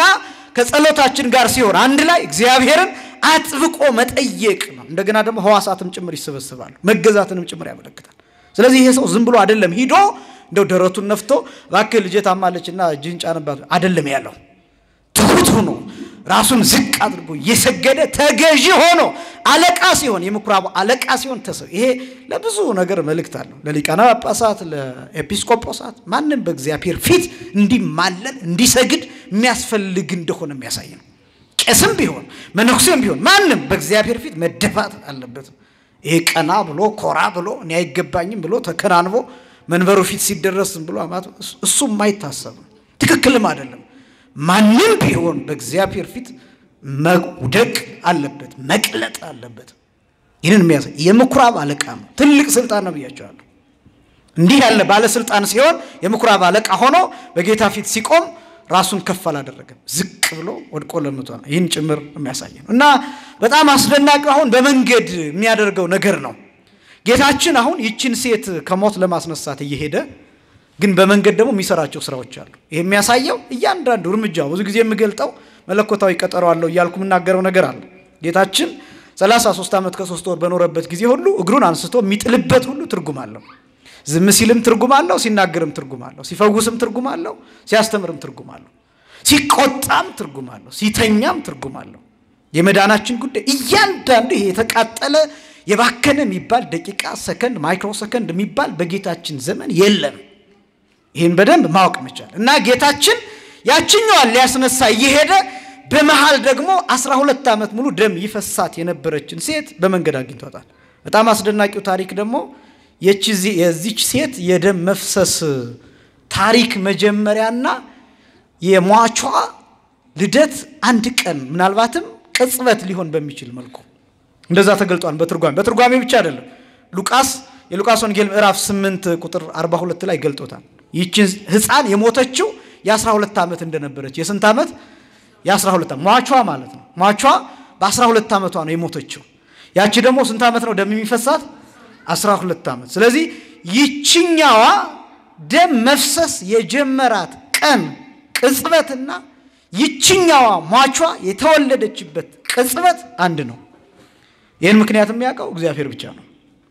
Speaker 2: ከጸሎታችን ጋር ሲሆን አንድ ላይ እግዚአብሔርን አጥብቆ መጠየቅ ነው። እንደገና ደግሞ ሕዋሳትም ጭምር ይሰበስባሉ፣ መገዛትንም ጭምር ያመለክታል። ስለዚህ ይሄ ሰው ዝም ብሎ አይደለም ሂዶ እንደው ደረቱን ነፍቶ እባክህ ልጄ ታማለችና እጅህን ጫንባት አይደለም ያለው። ትሁት ሆኖ ራሱን ዝቅ አድርጎ እየሰገደ ተገዢ ሆኖ አለቃ ሲሆን የምኩራቡ አለቃ ሲሆን ተሰው ይሄ ለብዙ ነገር መልእክት አለው። ለሊቃነ ጳጳሳት፣ ለኤጲስቆጶሳት ማንም በእግዚአብሔር ፊት እንዲማለል እንዲሰግድ የሚያስፈልግ እንደሆነ የሚያሳይ ነው። ቄስም ቢሆን መነኩሴም ቢሆን ማንም በእግዚአብሔር ፊት መደፋት አለበት። ይሄ ቀና ብሎ ኮራ ብሎ እኔ አይገባኝም ብሎ ተከናንቦ መንበሩ ፊት ሲደረስ ብሎ እሱም ማይታሰብ ትክክልም አይደለም። ማንም ቢሆን በእግዚአብሔር ፊት መውደቅ አለበት፣ መቅለጥ አለበት። ይህንን የሚያሳይ የምኩራብ አለቃ ነው። ትልቅ ስልጣን ነው ብያቸዋለሁ። እንዲህ ያለ ባለስልጣን ሲሆን የምኩራብ አለቃ ሆኖ በጌታ ፊት ሲቆም ራሱን ከፍ አላደረገም። ዝቅ ብሎ ወድቆ ለምቶ ነው። ይህን ጭምር የሚያሳይ ነው እና በጣም አስደናቂ አሁን በመንገድ የሚያደርገው ነገር ነው። ጌታችን አሁን ይችን ሴት ከሞት ለማስነሳት እየሄደ ግን በመንገድ ደግሞ የሚሰራቸው ስራዎች አሉ። ይህ የሚያሳየው እያንዳንዱ እርምጃ ብዙ ጊዜ የምገልጠው መለኮታዊ ቀጠሮ አለው እያልኩ የምናገረው ነገር አለ። ጌታችን 33 ዓመት ከሶስት ወር በኖረበት ጊዜ ሁሉ እግሩን አንስቶ የሚጥልበት ሁሉ ትርጉም አለው። ዝም ሲልም ትርጉም አለው፣ ሲናገርም ትርጉም አለው፣ ሲፈውስም ትርጉም አለው፣ ሲያስተምርም ትርጉም አለው፣ ሲቆጣም ትርጉም አለው፣ ሲተኛም ትርጉም አለው። የመዳናችን ጉዳይ እያንዳንዱ ይሄ የተቃጠለ የባከነ የሚባል ደቂቃ፣ ሰከንድ፣ ማይክሮ ሰከንድ የሚባል በጌታችን ዘመን የለም። ይህን በደንብ ማወቅ መቻል እና ጌታችን ያችኛዋን ሊያስነሳ እየሄደ በመሃል ደግሞ አስራ ሁለት ዓመት ሙሉ ደም ይፈሳት የነበረችን ሴት በመንገድ አግኝቷታል። በጣም አስደናቂው ታሪክ ደግሞ የዚች ሴት የደም መፍሰስ ታሪክ መጀመሪያና የሟቿ ልደት አንድ ቀን ምናልባትም ቅጽበት ሊሆን በሚችል መልኩ እንደዛ ተገልጧል። በትርጓሜ በትርጓሜ ብቻ አይደለም። ሉቃስ የሉቃስ ወንጌል ምዕራፍ 8 ቁጥር 42 ላይ ገልጦታል። ይችን ሕፃን የሞተችው የ12 ዓመት እንደነበረች የስንት ዓመት? የ12 ዓመት ሟቿ ማለት ነው። ሟቿ በ12 ዓመቷ ነው የሞተችው። ያቺ ደግሞ ስንት ዓመት ነው ደም የሚፈሳት? 12 ዓመት። ስለዚህ ይችኛዋ ደም መፍሰስ የጀመራት ቀን ቅጽበትና ይችኛዋ ሟቿ የተወለደችበት ቅጽበት አንድ ነው። ይህን ምክንያት የሚያውቀው እግዚአብሔር ብቻ ነው።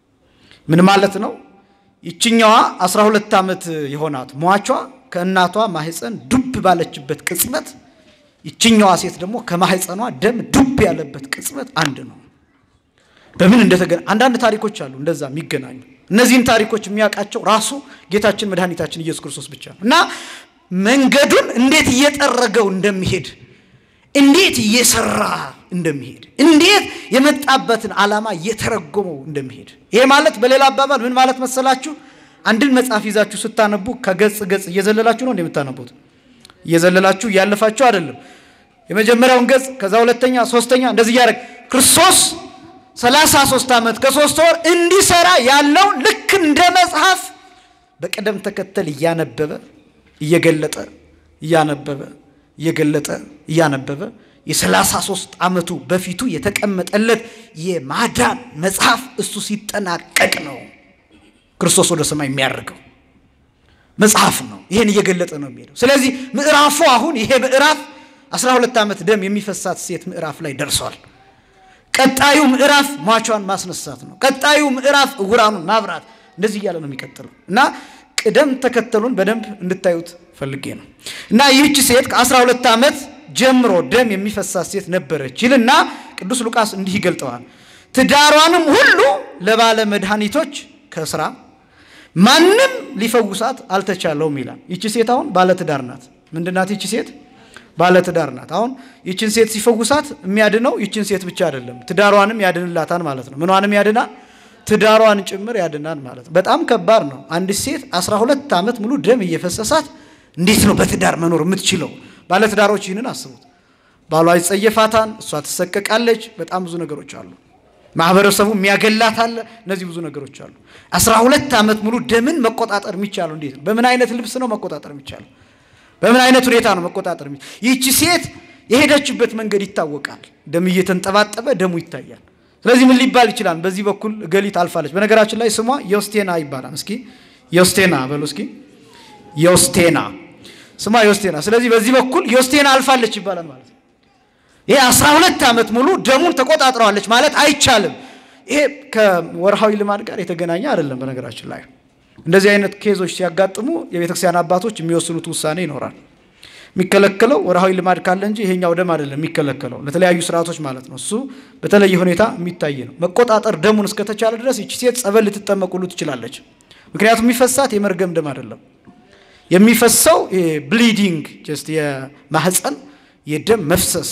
Speaker 2: ምን ማለት ነው? ይችኛዋ 12 ዓመት የሆናት ሟቿ ከእናቷ ማህፀን ዱብ ባለችበት ቅጽበት፣ ይችኛዋ ሴት ደግሞ ከማህፀኗ ደም ዱብ ያለበት ቅጽበት አንድ ነው። በምን እንደተገና አንዳንድ ታሪኮች አሉ እንደዛ የሚገናኙ። እነዚህን ታሪኮች የሚያውቃቸው ራሱ ጌታችን መድኃኒታችን ኢየሱስ ክርስቶስ ብቻ ነው እና መንገዱን እንዴት እየጠረገው እንደሚሄድ እንዴት እየሰራ እንደሚሄድ እንዴት የመጣበትን ዓላማ እየተረጎመው እንደሚሄድ ይሄ ማለት በሌላ አባባል ምን ማለት መሰላችሁ? አንድን መጽሐፍ ይዛችሁ ስታነቡ ከገጽ ገጽ እየዘለላችሁ ነው እንደምታነቡት። እየዘለላችሁ እያለፋችሁ አይደለም። የመጀመሪያውን ገጽ ከዛ ሁለተኛ፣ ሶስተኛ እንደዚህ እያደረግ ክርስቶስ ሰላሳ ሶስት ዓመት ከሶስት ወር እንዲሰራ ያለውን ልክ እንደ መጽሐፍ በቅደም ተከተል እያነበበ እየገለጠ እያነበበ እየገለጠ እያነበበ የሰላሳ ሶስት ዓመቱ በፊቱ የተቀመጠለት የማዳን መጽሐፍ እሱ ሲጠናቀቅ ነው ክርስቶስ ወደ ሰማይ የሚያደርገው መጽሐፍ ነው። ይሄን እየገለጠ ነው የሚሄደው። ስለዚህ ምዕራፉ አሁን ይሄ ምዕራፍ 12 ዓመት ደም የሚፈሳት ሴት ምዕራፍ ላይ ደርሷል። ቀጣዩ ምዕራፍ ሟቿን ማስነሳት ነው። ቀጣዩ ምዕራፍ ዕውራኑን ማብራት፣ እንደዚህ እያለ ነው የሚቀጥለው እና ቅደም ተከተሉን በደንብ እንድታዩት ፈልጌ ነው እና ይህች ሴት ከ12 ዓመት ጀምሮ ደም የሚፈሳት ሴት ነበረች ይልና ቅዱስ ሉቃስ እንዲህ ይገልጠዋል። ትዳሯንም ሁሉ ለባለ መድኃኒቶች ከስራ ማንም ሊፈውሳት አልተቻለውም ይላል። ይቺ ሴት አሁን ባለትዳር ናት። ምንድናት ይቺ ሴት? ባለትዳር ናት። አሁን ይችን ሴት ሲፈውሳት የሚያድነው ይችን ሴት ብቻ አይደለም፣ ትዳሯንም ያድንላታል ማለት ነው። ምኗንም ያድናል? ትዳሯን ጭምር ያድናል ማለት ነው። በጣም ከባድ ነው። አንድ ሴት 12 ዓመት ሙሉ ደም እየፈሰሳት እንዴት ነው በትዳር መኖር የምትችለው? ባለትዳሮች ይህንን አስቡት። ባሏ ይጸየፋታል፣ እሷ ትሰቀቃለች። በጣም ብዙ ነገሮች አሉ። ማህበረሰቡ የሚያገላት አለ። እነዚህ ብዙ ነገሮች አሉ። 12 ዓመት ሙሉ ደምን መቆጣጠር የሚቻለው እንዴት ነው? በምን አይነት ልብስ ነው መቆጣጠር የሚቻለው? በምን አይነት ሁኔታ ነው መቆጣጠር የሚቻለው? ይህቺ ሴት የሄደችበት መንገድ ይታወቃል። ደም እየተንጠባጠበ ደሙ ይታያል። ስለዚህ ምን ሊባል ይችላል? በዚህ በኩል እገሊት አልፋለች። በነገራችን ላይ ስሟ ዮስቴና ይባላል። እስኪ ዮስቴና በሉ እስኪ ዮስቴና። ስሟ ዮስቴና። ስለዚህ በዚህ በኩል ዮስቴና አልፋለች ይባላል ማለት ነው። ይሄ አስራ ሁለት ዓመት ሙሉ ደሙን ተቆጣጥረዋለች ማለት አይቻልም። ይሄ ከወርሃዊ ልማድ ጋር የተገናኘ አይደለም። በነገራችን ላይ እንደዚህ አይነት ኬዞች ሲያጋጥሙ የቤተክርስቲያን አባቶች የሚወስኑት ውሳኔ ይኖራል። የሚከለከለው ወርሃዊ ልማድ ካለ እንጂ ይሄኛው ደም አይደለም የሚከለከለው፣ ለተለያዩ ስርዓቶች ማለት ነው። እሱ በተለየ ሁኔታ የሚታይ ነው። መቆጣጠር ደሙን እስከተቻለ ድረስ ይቺ ሴት ጸበል ልትጠመቅ ሁሉ ትችላለች። ምክንያቱም የሚፈሳት የመርገም ደም አይደለም። የሚፈሰው ብሊዲንግ ጀስት የማህፀን የደም መፍሰስ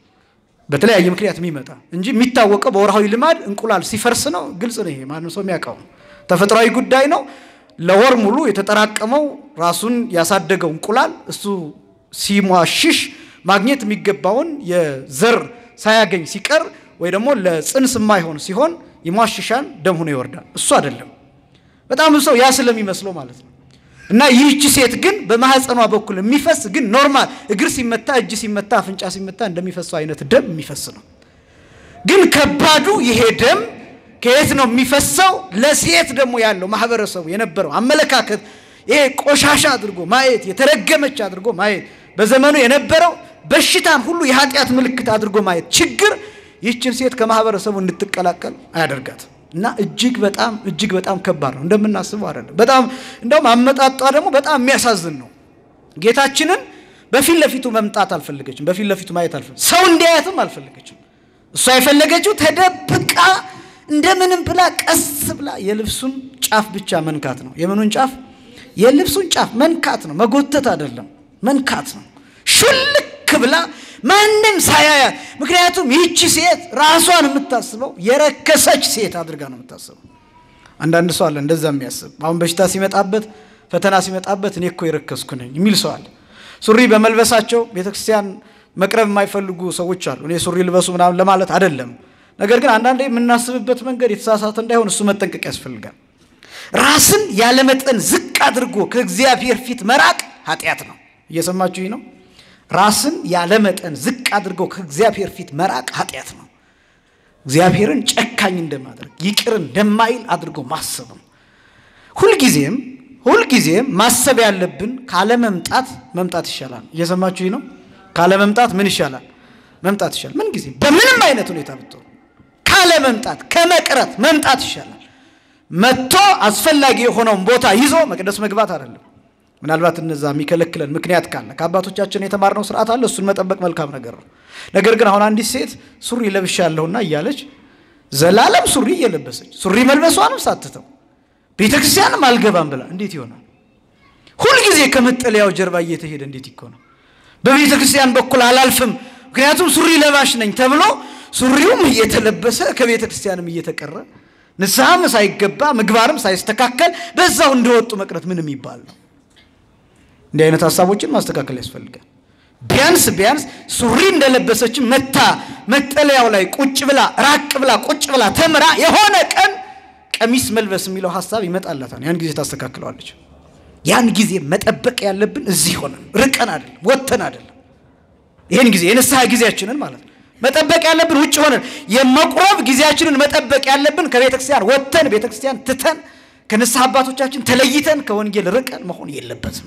Speaker 2: በተለያየ ምክንያት የሚመጣ እንጂ የሚታወቀው በወርሃዊ ልማድ እንቁላል ሲፈርስ ነው። ግልጽ ነው። ይሄ ማንም ሰው የሚያውቀው ተፈጥሯዊ ጉዳይ ነው። ለወር ሙሉ የተጠራቀመው ራሱን ያሳደገው እንቁላል እሱ ሲሟሽሽ ማግኘት የሚገባውን የዘር ሳያገኝ ሲቀር ወይ ደግሞ ለጽንስ የማይሆን ሲሆን ይሟሽሻን ደም ሆኖ ይወርዳል። እሱ አይደለም። በጣም ሰው ያ ስለሚመስለው ማለት ነው። እና ይህቺ ሴት ግን በማህፀኗ በኩል የሚፈስ ግን ኖርማል እግር ሲመታ፣ እጅ ሲመታ፣ አፍንጫ ሲመታ እንደሚፈሰው አይነት ደም የሚፈስ ነው። ግን ከባዱ ይሄ ደም ከየት ነው የሚፈሰው? ለሴት ደግሞ ያለው ማህበረሰቡ የነበረው አመለካከት ይሄ ቆሻሻ አድርጎ ማየት፣ የተረገመች አድርጎ ማየት፣ በዘመኑ የነበረው በሽታን ሁሉ የኃጢአት ምልክት አድርጎ ማየት ችግር ይህችን ሴት ከማህበረሰቡ እንድትቀላቀል አያደርጋትም። እና እጅግ በጣም እጅግ በጣም ከባድ ነው። እንደምናስበው አይደለም። በጣም እንደውም አመጣጧ ደግሞ በጣም የሚያሳዝን ነው። ጌታችንን በፊት ለፊቱ መምጣት አልፈለገችም። በፊት ለፊቱ ማየት አልፈለገችም። ሰው እንዲያያትም አልፈለገችም። እሷ የፈለገችው ተደብቃ እንደምንም ብላ ቀስ ብላ የልብሱን ጫፍ ብቻ መንካት ነው። የምኑን ጫፍ? የልብሱን ጫፍ መንካት ነው። መጎተት አይደለም፣ መንካት ነው። ሹልክ ብላ ማንም ሳያያት። ምክንያቱም ይህቺ ሴት ራሷን የምታስበው የረከሰች ሴት አድርጋ ነው የምታስበው። አንዳንድ ሰው አለ እንደዛ የሚያስብ አሁን በሽታ ሲመጣበት፣ ፈተና ሲመጣበት እኔ እኮ የረከስኩ ነኝ የሚል ሰው አለ። ሱሪ በመልበሳቸው ቤተክርስቲያን መቅረብ የማይፈልጉ ሰዎች አሉ። እኔ ሱሪ ልበሱ ምናምን ለማለት አይደለም። ነገር ግን አንዳንዴ የምናስብበት መንገድ የተሳሳተ እንዳይሆን እሱ መጠንቀቅ ያስፈልጋል። ራስን ያለመጠን ዝቅ አድርጎ ከእግዚአብሔር ፊት መራቅ ኃጢአት ነው። እየሰማችሁ ነው። ራስን ያለመጠን ዝቅ አድርገው ከእግዚአብሔር ፊት መራቅ ኃጢአት ነው። እግዚአብሔርን ጨካኝ እንደማድረግ ይቅር እንደማይል አድርጎ ማሰብ ነው። ሁልጊዜም ሁልጊዜም ማሰብ ያለብን ካለመምጣት መምጣት ይሻላል። እየሰማችሁ ነው። ካለመምጣት ምን ይሻላል? መምጣት ይሻላል። ምን ጊዜ በምንም አይነት ሁኔታ ብትሆን ካለመምጣት ከመቅረት መምጣት ይሻላል። መጥቶ አስፈላጊ የሆነውን ቦታ ይዞ መቅደስ መግባት አይደለም። ምናልባት እነዛ የሚከለክለን ምክንያት ካለ ከአባቶቻችን የተማርነው ስርዓት አለ። እሱን መጠበቅ መልካም ነገር ነው። ነገር ግን አሁን አንዲት ሴት ሱሪ ለብሻለሁና እያለች ዘላለም ሱሪ እየለበሰች ሱሪ መልበሷንም ሳትተው ቤተ ክርስቲያንም አልገባም ብላ እንዴት ይሆናል? ሁልጊዜ ከመጠለያው ጀርባ እየተሄደ እንዴት ይኮናል? በቤተ ክርስቲያን በኩል አላልፍም ምክንያቱም ሱሪ ለባሽ ነኝ ተብሎ ሱሪውም እየተለበሰ ከቤተ ክርስቲያንም እየተቀረ ንስሐም ሳይገባ ምግባርም ሳይስተካከል በዛው እንደወጡ መቅረት ምን የሚባል ነው? እንዲህ አይነት ሀሳቦችን ማስተካከል ያስፈልጋል። ቢያንስ ቢያንስ ሱሪ እንደለበሰችን መታ መጠለያው ላይ ቁጭ ብላ ራቅ ብላ ቁጭ ብላ ተምራ የሆነ ቀን ቀሚስ መልበስ የሚለው ሀሳብ ይመጣላታል። ያን ጊዜ ታስተካክለዋለች። ያን ጊዜ መጠበቅ ያለብን እዚህ ሆነን ርቀን አይደለም፣ ወጥተን አይደለም። ይህን ጊዜ የንስሐ ጊዜያችንን ማለት ነው መጠበቅ ያለብን ውጭ ሆነን የመቁረብ ጊዜያችንን መጠበቅ ያለብን ከቤተ ክርስቲያን ወጥተን ቤተ ክርስቲያን ትተን ከንስሐ አባቶቻችን ተለይተን ከወንጌል ርቀን መሆን የለበትም።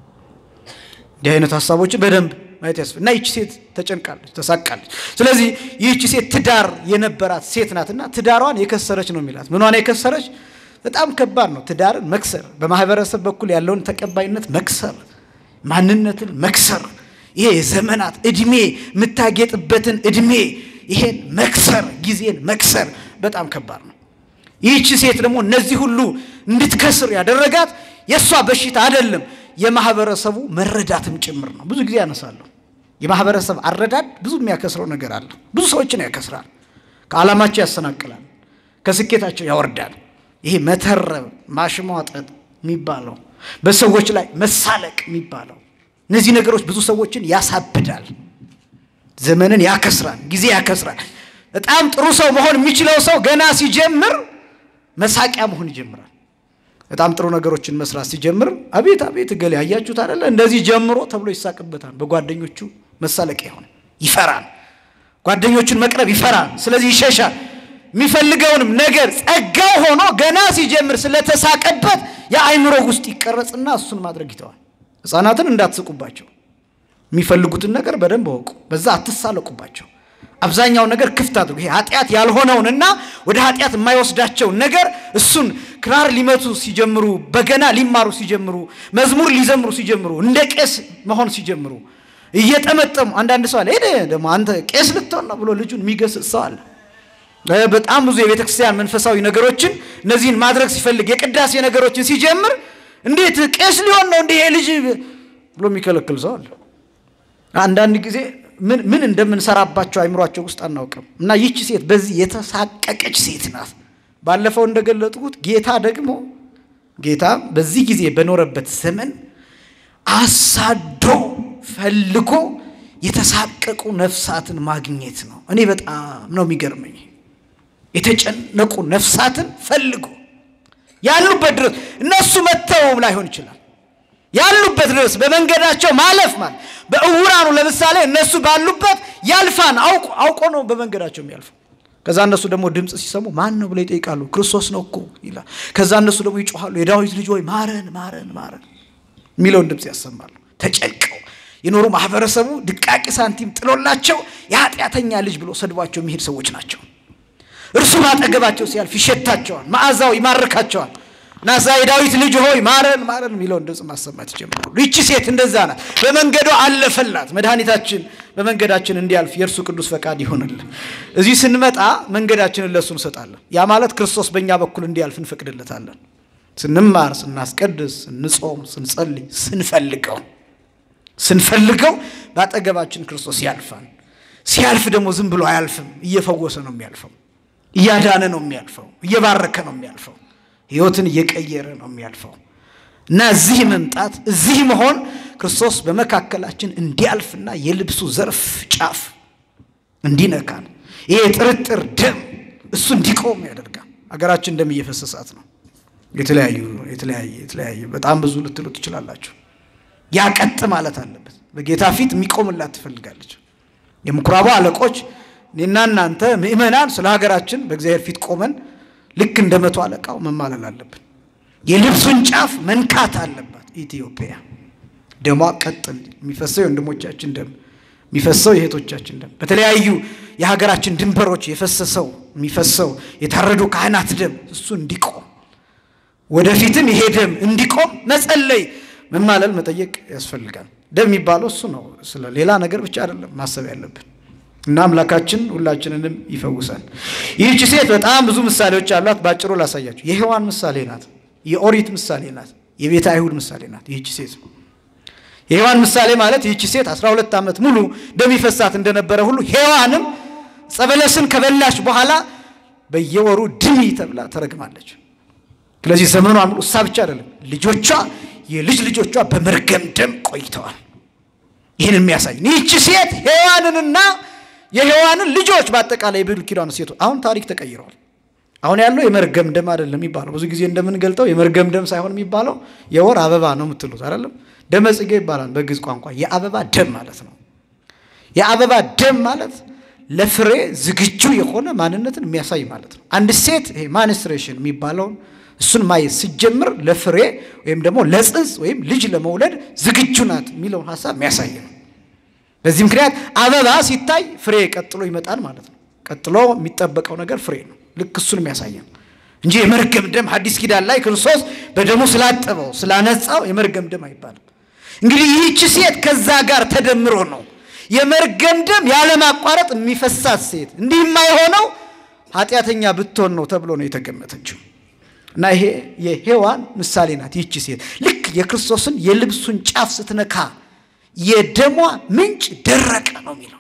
Speaker 2: እንዲህ አይነት ሀሳቦችን በደንብ ማየት ያስፈ እና ይቺ ሴት ተጨንቃለች፣ ተሳቃለች። ስለዚህ ይህቺ ሴት ትዳር የነበራት ሴት ናትና ትዳሯን የከሰረች ነው የሚላት። ምኗን የከሰረች? በጣም ከባድ ነው። ትዳርን መክሰር፣ በማህበረሰብ በኩል ያለውን ተቀባይነት መክሰር፣ ማንነትን መክሰር፣ ይሄ የዘመናት እድሜ የምታጌጥበትን እድሜ ይሄን መክሰር፣ ጊዜን መክሰር በጣም ከባድ ነው። ይህቺ ሴት ደግሞ እነዚህ ሁሉ እንድትከስር ያደረጋት የእሷ በሽታ አይደለም የማህበረሰቡ መረዳትም ጭምር ነው። ብዙ ጊዜ ያነሳለሁ። የማህበረሰብ አረዳድ ብዙ የሚያከስረው ነገር አለ። ብዙ ሰዎችን ያከስራል፣ ከዓላማቸው ያሰናክላል፣ ከስኬታቸው ያወርዳል። ይሄ መተረብ፣ ማሽሟጠጥ የሚባለው በሰዎች ላይ መሳለቅ የሚባለው እነዚህ ነገሮች ብዙ ሰዎችን ያሳብዳል፣ ዘመንን ያከስራል፣ ጊዜ ያከስራል። በጣም ጥሩ ሰው መሆን የሚችለው ሰው ገና ሲጀምር መሳቂያ መሆን ይጀምራል። በጣም ጥሩ ነገሮችን መስራት ሲጀምር አቤት አቤት እገሌ ያያችሁት አይደለ እንደዚህ ጀምሮ ተብሎ ይሳቅበታል። በጓደኞቹ መሳለቂያ ይሆን ይፈራል። ጓደኞቹን መቅረብ ይፈራል። ስለዚህ ይሸሻል። የሚፈልገውንም ነገር ጸጋው ሆኖ ገና ሲጀምር ስለተሳቀበት የአእምሮ ውስጥ ይቀረጽና እሱን ማድረግ ይተዋል። ሕፃናትን እንዳትስቁባቸው። የሚፈልጉትን ነገር በደንብ አወቁ። በዛ አትሳለቁባቸው። አብዛኛው ነገር ክፍት አድርጉ። ይሄ ኃጢአት ያልሆነውንና ወደ ኃጢአት የማይወስዳቸውን ነገር እሱን ክራር ሊመቱ ሲጀምሩ፣ በገና ሊማሩ ሲጀምሩ፣ መዝሙር ሊዘምሩ ሲጀምሩ፣ እንደ ቄስ መሆን ሲጀምሩ እየጠመጠሙ አንዳንድ ሰው አለ ሄደ ደግሞ አንተ ቄስ ልትሆን ነው ብሎ ልጁን የሚገስጽ ሰው አለ። በጣም ብዙ የቤተ ክርስቲያን መንፈሳዊ ነገሮችን እነዚህን ማድረግ ሲፈልግ የቅዳሴ ነገሮችን ሲጀምር እንዴት ቄስ ሊሆን ነው እንዲህ ይሄ ልጅ ብሎ የሚከለክል ሰው አለ። አንዳንድ ጊዜ ምን ምን እንደምንሰራባቸው አይምሯቸው ውስጥ አናውቅም። እና ይቺ ሴት በዚህ የተሳቀቀች ሴት ናት። ባለፈው እንደገለጥኩት ጌታ ደግሞ ጌታ በዚህ ጊዜ በኖረበት ዘመን አሳዶ ፈልጎ የተሳቀቁ ነፍሳትን ማግኘት ነው። እኔ በጣም ነው የሚገርመኝ። የተጨነቁ ነፍሳትን ፈልጎ ያሉበት ድረስ እነሱ መጥተውም ላይሆን ይችላል ያሉበት ድረስ በመንገዳቸው ማለፍ ማለት በእውራኑ ለምሳሌ እነሱ ባሉበት ያልፋን አውቆ አውቆ ነው በመንገዳቸው የሚያልፉ። ከዛ እነሱ ደግሞ ድምፅ ሲሰሙ ማን ነው ብለው ይጠይቃሉ። ክርስቶስ ነው እኮ ይላል። ከዛ እነሱ ደግሞ ይጮኋሉ፣ የዳዊት ልጅ ሆይ ማረን፣ ማረን፣ ማረን የሚለውን ድምፅ ያሰማሉ። ተጨንቀው የኖሩ ማህበረሰቡ ድቃቂ ሳንቲም ጥሎላቸው የኃጢአተኛ ልጅ ብሎ ሰድቧቸው የሚሄድ ሰዎች ናቸው። እርሱ ባጠገባቸው ሲያልፍ ይሸታቸዋል፣ መዓዛው ይማርካቸዋል። ናዛ የዳዊት ልጅ ሆይ ማረን ማረን የሚለውን ድምፅ ማሰማት ይጀምራሉ። ይቺ ሴት እንደዛ ናት። በመንገዷ አለፈላት። መድኃኒታችን በመንገዳችን እንዲያልፍ የእርሱ ቅዱስ ፈቃድ ይሆንልን። እዚህ ስንመጣ መንገዳችንን ለእሱ እንሰጣለን። ያ ማለት ክርስቶስ በእኛ በኩል እንዲያልፍ እንፈቅድለታለን። ስንማር፣ ስናስቀድስ፣ ስንጾም፣ ስንጸልይ፣ ስንፈልገው ስንፈልገው በአጠገባችን ክርስቶስ ያልፋል። ሲያልፍ ደግሞ ዝም ብሎ አያልፍም። እየፈወሰ ነው የሚያልፈው። እያዳነ ነው የሚያልፈው። እየባረከ ነው የሚያልፈው። ህይወትን እየቀየረ ነው የሚያልፈው እና እዚህ መምጣት እዚህ መሆን ክርስቶስ በመካከላችን እንዲያልፍና የልብሱ ዘርፍ ጫፍ እንዲነካን ይሄ የጥርጥር ደም እሱ እንዲቆም ያደርጋል። አገራችን ደም እየፈሰሳት ነው። የተለያዩ የተለያየ የተለያየ በጣም ብዙ ልትሉ ትችላላችሁ። ያቀጥ ማለት አለበት። በጌታ ፊት የሚቆምላት ትፈልጋለች። የምኩራቡ አለቆች እኔና እናንተ ምእመናን ስለ ሀገራችን በእግዚአብሔር ፊት ቆመን ልክ እንደ መቶ አለቃው መማለል አለብን። የልብሱን ጫፍ መንካት አለባት ኢትዮጵያ። ደሟ ቀጥ የሚፈሰው የወንድሞቻችን ደም የሚፈሰው የእህቶቻችን ደም በተለያዩ የሀገራችን ድንበሮች የፈሰሰው የሚፈሰው የታረዱ ካህናት ደም እሱ እንዲቆም ወደፊትም ይሄ ደም እንዲቆም መጸለይ፣ መማለል፣ መጠየቅ ያስፈልጋል። ደም የሚባለው እሱ ነው። ስለ ሌላ ነገር ብቻ አይደለም ማሰብ ያለብን እና አምላካችን ሁላችንንም ይፈውሳል። ይህች ሴት በጣም ብዙ ምሳሌዎች አሏት። ባጭሩ ላሳያችሁ። የሔዋን ምሳሌ ናት። የኦሪት ምሳሌ ናት። የቤተ አይሁድ ምሳሌ ናት። ይህች ሴት የሔዋን ምሳሌ ማለት ይህች ሴት 12 ዓመት ሙሉ ደም ይፈሳት እንደነበረ ሁሉ ሔዋንም ጸበለስን ከበላች በኋላ በየወሩ ድሚ ተብላ ተረግማለች። ስለዚህ ዘመኗ ሙሉ እሳ ብቻ አይደለም፣ ልጆቿ የልጅ ልጆቿ በመርገም ደም ቆይተዋል። ይህን የሚያሳይ ይህች ሴት ሔዋንንና የሔዋንን ልጆች በአጠቃላይ የብሉይ ኪዳን ሴቱ አሁን ታሪክ ተቀይረዋል። አሁን ያለው የመርገም ደም አይደለም የሚባለው። ብዙ ጊዜ እንደምንገልጠው የመርገም ደም ሳይሆን የሚባለው የወር አበባ ነው የምትሉት አይደለም። ደመ ጽጌ ይባላል በግዕዝ ቋንቋ። የአበባ ደም ማለት ነው። የአበባ ደም ማለት ለፍሬ ዝግጁ የሆነ ማንነትን የሚያሳይ ማለት ነው። አንድ ሴት ይሄ ማንስትሬሽን የሚባለውን እሱን ማየት ሲጀምር ለፍሬ ወይም ደግሞ ለጽንስ ወይም ልጅ ለመውለድ ዝግጁ ናት የሚለውን ሀሳብ የሚያሳይ ነው። በዚህ ምክንያት አበባ ሲታይ ፍሬ ቀጥሎ ይመጣል ማለት ነው። ቀጥሎ የሚጠበቀው ነገር ፍሬ ነው። ልክ እሱን የሚያሳየን እንጂ የመርገም ደም ሐዲስ ኪዳን ላይ ክርስቶስ በደሙ ስላጠበው ስላነጻው የመርገም ደም አይባልም። እንግዲህ ይህች ሴት ከዛ ጋር ተደምሮ ነው የመርገም ደም ያለማቋረጥ የሚፈሳት ሴት። እንዲህ የማይሆነው ኃጢአተኛ ብትሆን ነው ተብሎ ነው የተገመተችው። እና ይሄ የሔዋን ምሳሌ ናት። ይህች ሴት ልክ የክርስቶስን የልብሱን ጫፍ ስትነካ የደሟ ምንጭ ደረቀ ነው የሚለው።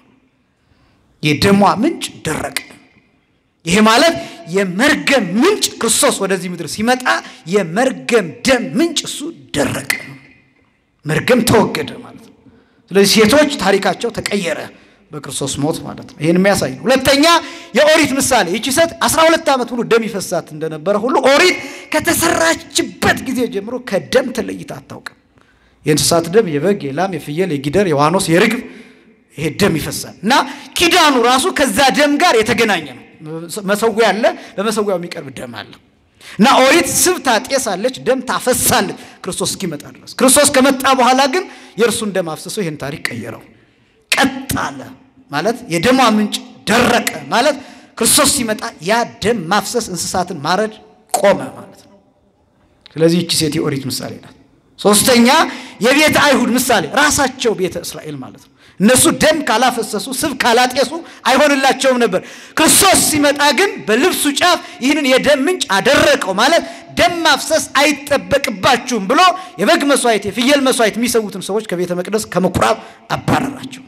Speaker 2: የደሟ ምንጭ ደረቀ። ይሄ ማለት የመርገም ምንጭ ክርስቶስ ወደዚህ ምድር ሲመጣ የመርገም ደም ምንጭ እሱ ደረቀ ነው። መርገም ተወገደ ማለት ነው። ስለዚህ ሴቶች ታሪካቸው ተቀየረ በክርስቶስ ሞት ማለት ነው። ይህን የሚያሳይ ነው። ሁለተኛ የኦሪት ምሳሌ ይቺ ሴት 12 ዓመት ሙሉ ደም ይፈሳት እንደነበረ ሁሉ ኦሪት ከተሰራችበት ጊዜ ጀምሮ ከደም ተለይታ አታውቅም። የእንስሳት ደም፣ የበግ፣ የላም፣ የፍየል፣ የጊደር፣ የዋኖስ፣ የርግብ ይሄ ደም ይፈሳል እና ኪዳኑ ራሱ ከዛ ደም ጋር የተገናኘ ነው። መሰዊያ አለ፣ በመሰዊያው የሚቀርብ ደም አለ። እና ኦሪት ስብ ታጤሳለች፣ ደም ታፈሳለች ክርስቶስ እስኪመጣ ድረስ። ክርስቶስ ከመጣ በኋላ ግን የእርሱን ደም አፍስሶ ይህን ታሪክ ቀየረው። ቀጥ አለ ማለት የደሟ ምንጭ ደረቀ ማለት ክርስቶስ ሲመጣ ያ ደም ማፍሰስ እንስሳትን ማረድ ቆመ ማለት ነው። ስለዚህ ይቺ ሴት የኦሪት ምሳሌ ናት። ሶስተኛ የቤተ አይሁድ ምሳሌ ራሳቸው ቤተ እስራኤል ማለት ነው። እነሱ ደም ካላፈሰሱ ስብ ካላጤሱ አይሆንላቸውም ነበር። ክርስቶስ ሲመጣ ግን በልብሱ ጫፍ ይህንን የደም ምንጭ አደረቀው ማለት ደም ማፍሰስ አይጠበቅባችሁም ብሎ የበግ መስዋዕት፣ የፍየል መስዋዕት የሚሰዉትን ሰዎች ከቤተ መቅደስ ከምኩራብ አባረራቸው።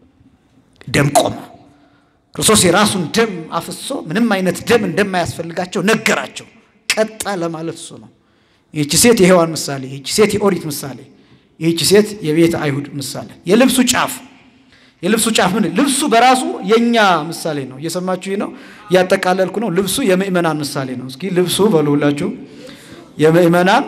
Speaker 2: ደም ቆመ። ክርስቶስ የራሱን ደም አፍሶ ምንም አይነት ደም እንደማያስፈልጋቸው ነገራቸው። ቀጣ ለማለት እሱ ነው። ይህቺ ሴት የሔዋን ምሳሌ፣ ይህቺ ሴት የኦሪት ምሳሌ፣ ይህቺ ሴት የቤተ አይሁድ ምሳሌ። የልብሱ ጫፍ የልብሱ ጫፍ ምን? ልብሱ በራሱ የእኛ ምሳሌ ነው። እየሰማችሁ ነው፣ እያጠቃለልኩ ነው። ልብሱ የምእመናን ምሳሌ ነው። እስኪ ልብሱ በሉ ሁላችሁ፣ የምእመናን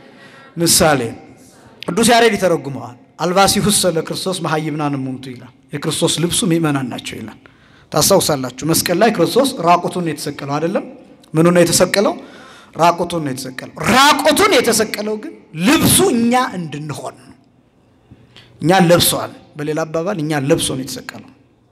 Speaker 2: ምሳሌ። ቅዱስ ያሬድ ይተረጉመዋል። አልባሲሁሰ ለክርስቶስ መሀይምናን እሙንቱ ይላል። የክርስቶስ ልብሱ ምእመናን ናቸው ይላል። ታስታውሳላችሁ፣ መስቀል ላይ ክርስቶስ ራቁቱን ነው የተሰቀለው አይደለም? ምኑ ነው የተሰቀለው? ራቁቱን ነው የተሰቀለው። ራቁቱን የተሰቀለው ግን ልብሱ እኛ እንድንሆን ነው። እኛን ለብሷል። በሌላ አባባል እኛን ለብሶ ነው የተሰቀለው።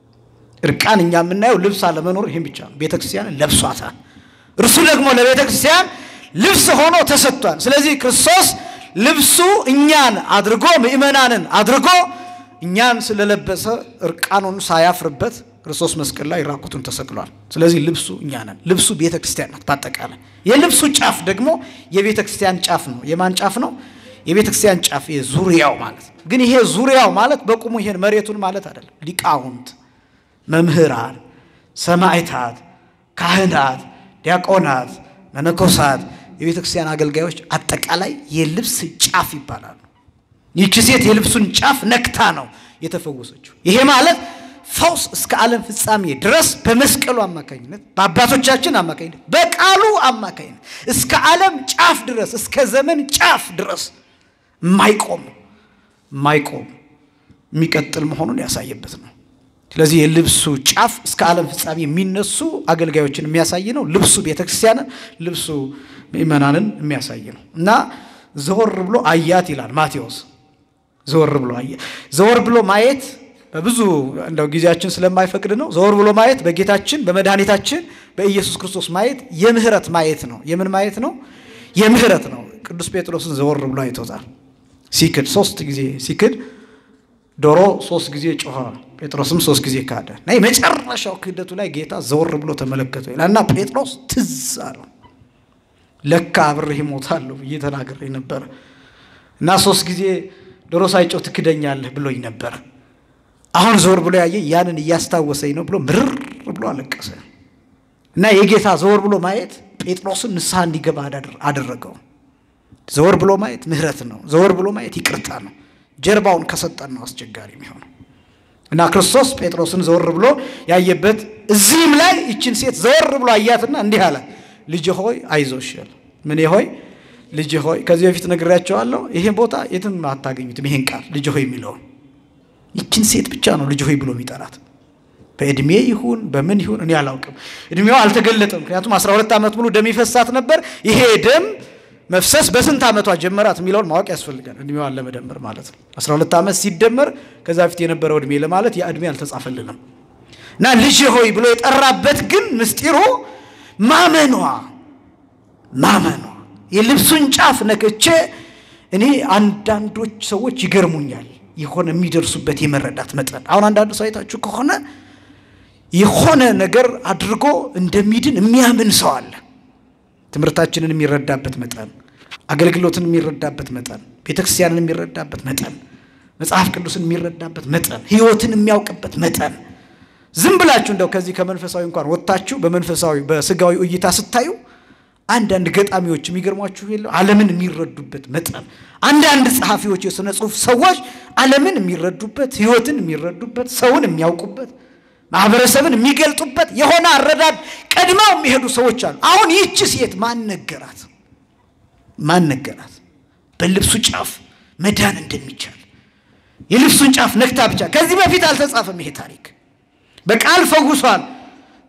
Speaker 2: እርቃን እኛ የምናየው ልብስ አለመኖር ይህም ብቻ ነው። ቤተ ክርስቲያንን ለብሷታል። እርሱ ደግሞ ለቤተ ክርስቲያን ልብስ ሆኖ ተሰጥቷል። ስለዚህ ክርስቶስ ልብሱ እኛን አድርጎ ምእመናንን አድርጎ እኛን ስለለበሰ እርቃኑን ሳያፍርበት ክርስቶስ መስቀል ላይ ራቁቱን ተሰቅሏል። ስለዚህ ልብሱ እኛ ነን። ልብሱ ቤተ ክርስቲያን ናት። በአጠቃላይ የልብሱ ጫፍ ደግሞ የቤተ ክርስቲያን ጫፍ ነው። የማን ጫፍ ነው? የቤተ ክርስቲያን ጫፍ ዙሪያው ማለት ግን ይሄ ዙሪያው ማለት በቁሙ ይሄን መሬቱን ማለት አይደለም። ሊቃውንት፣ መምህራን፣ ሰማዕታት፣ ካህናት፣ ዲያቆናት፣ መነኮሳት፣ የቤተ ክርስቲያን አገልጋዮች አጠቃላይ የልብስ ጫፍ ይባላሉ። ይቺ ሴት የልብሱን ጫፍ ነክታ ነው የተፈወሰችው። ይሄ ማለት ፈውስ እስከ ዓለም ፍጻሜ ድረስ በመስቀሉ አማካኝነት በአባቶቻችን አማካኝነት በቃሉ አማካኝነት እስከ ዓለም ጫፍ ድረስ እስከ ዘመን ጫፍ ድረስ የማይቆም የማይቆም የሚቀጥል መሆኑን ያሳየበት ነው። ስለዚህ የልብሱ ጫፍ እስከ ዓለም ፍጻሜ የሚነሱ አገልጋዮችን የሚያሳይ ነው። ልብሱ ቤተክርስቲያንን፣ ልብሱ ምእመናንን የሚያሳይ ነው እና ዘወር ብሎ አያት ይላል ማቴዎስ። ዘወር ብሎ አያት። ዘወር ብሎ ማየት በብዙ እንደው ጊዜያችን ስለማይፈቅድ ነው። ዘወር ብሎ ማየት በጌታችን በመድኃኒታችን በኢየሱስ ክርስቶስ ማየት የምህረት ማየት ነው። የምን ማየት ነው? የምህረት ነው። ቅዱስ ጴጥሮስን ዘወር ብሎ አይቶታል። ሲክድ ሶስት ጊዜ ሲክድ ዶሮ ሶስት ጊዜ ጮኸ፣ ጴጥሮስም ሶስት ጊዜ ካደ እና የመጨረሻው ክህደቱ ላይ ጌታ ዘወር ብሎ ተመለከተው ይላል እና ጴጥሮስ ትዝ አለው። ለካ አብሬህ እሞታለሁ ብዬ ተናግሬ ነበረ እና ሶስት ጊዜ ዶሮ ሳይጮህ ትክደኛለህ ብሎኝ ነበረ አሁን ዘወር ብሎ ያየ ያንን እያስታወሰኝ ነው ብሎ ምርር ብሎ አለቀሰ እና የጌታ ዘወር ብሎ ማየት ጴጥሮስን ንስሐ እንዲገባ አደረገው። ዘወር ብሎ ማየት ምህረት ነው። ዘወር ብሎ ማየት ይቅርታ ነው። ጀርባውን ከሰጠን ነው አስቸጋሪ የሚሆነው እና ክርስቶስ ጴጥሮስን ዘወር ብሎ ያየበት እዚህም ላይ ይችን ሴት ዘወር ብሎ አያትና እንዲህ አለ፣ ልጅ ሆይ አይዞሽ። ምን ሆይ ልጅ ሆይ። ከዚህ በፊት ነግሬያቸዋለሁ። ይሄን ቦታ የትም አታገኙትም። ይሄን ቃል ልጅ ሆይ የሚለውን ይችን ሴት ብቻ ነው ልጅ ሆይ ብሎ የሚጠራት። በእድሜ ይሁን በምን ይሁን እኔ አላውቅም። እድሜዋ አልተገለጠም። ምክንያቱም 12 ዓመት ሙሉ ደም ይፈሳት ነበር። ይሄ ደም መፍሰስ በስንት ዓመቷ ጀመራት የሚለውን ማወቅ ያስፈልጋል። እድሜዋን ለመደመር ማለት ነው። 12 ዓመት ሲደመር ከዛ በፊት የነበረው እድሜ ለማለት ያ እድሜ አልተጻፈልንም እና ልጅ ሆይ ብሎ የጠራበት ግን ምስጢሩ ማመኗ ማመኗ የልብሱን ጫፍ ነክቼ እኔ አንዳንዶች ሰዎች ይገርሙኛል የሆነ የሚደርሱበት የመረዳት መጠን አሁን አንዳንዱ ሰው አይታችሁ ከሆነ የሆነ ነገር አድርጎ እንደሚድን የሚያምን ሰው አለ። ትምህርታችንን የሚረዳበት መጠን፣ አገልግሎትን የሚረዳበት መጠን፣ ቤተክርስቲያንን የሚረዳበት መጠን፣ መጽሐፍ ቅዱስን የሚረዳበት መጠን፣ ሕይወትን የሚያውቅበት መጠን ዝም ብላችሁ እንደው ከዚህ ከመንፈሳዊ እንኳን ወጥታችሁ በመንፈሳዊ በስጋዊ እይታ ስታዩ አንዳንድ ገጣሚዎች የሚገርሟችሁ የለ ዓለምን የሚረዱበት መጠን አንዳንድ ጸሐፊዎች፣ የሥነ ጽሑፍ ሰዎች ዓለምን የሚረዱበት ሕይወትን የሚረዱበት ሰውን የሚያውቁበት ማህበረሰብን የሚገልጡበት የሆነ አረዳድ ቀድመው የሚሄዱ ሰዎች አሉ። አሁን ይህች ሴት ማን ነገራት? ማን ነገራት? በልብሱ ጫፍ መዳን እንደሚቻል የልብሱን ጫፍ ነክታ ብቻ። ከዚህ በፊት አልተጻፈም ይሄ ታሪክ። በቃል ፈውሷል።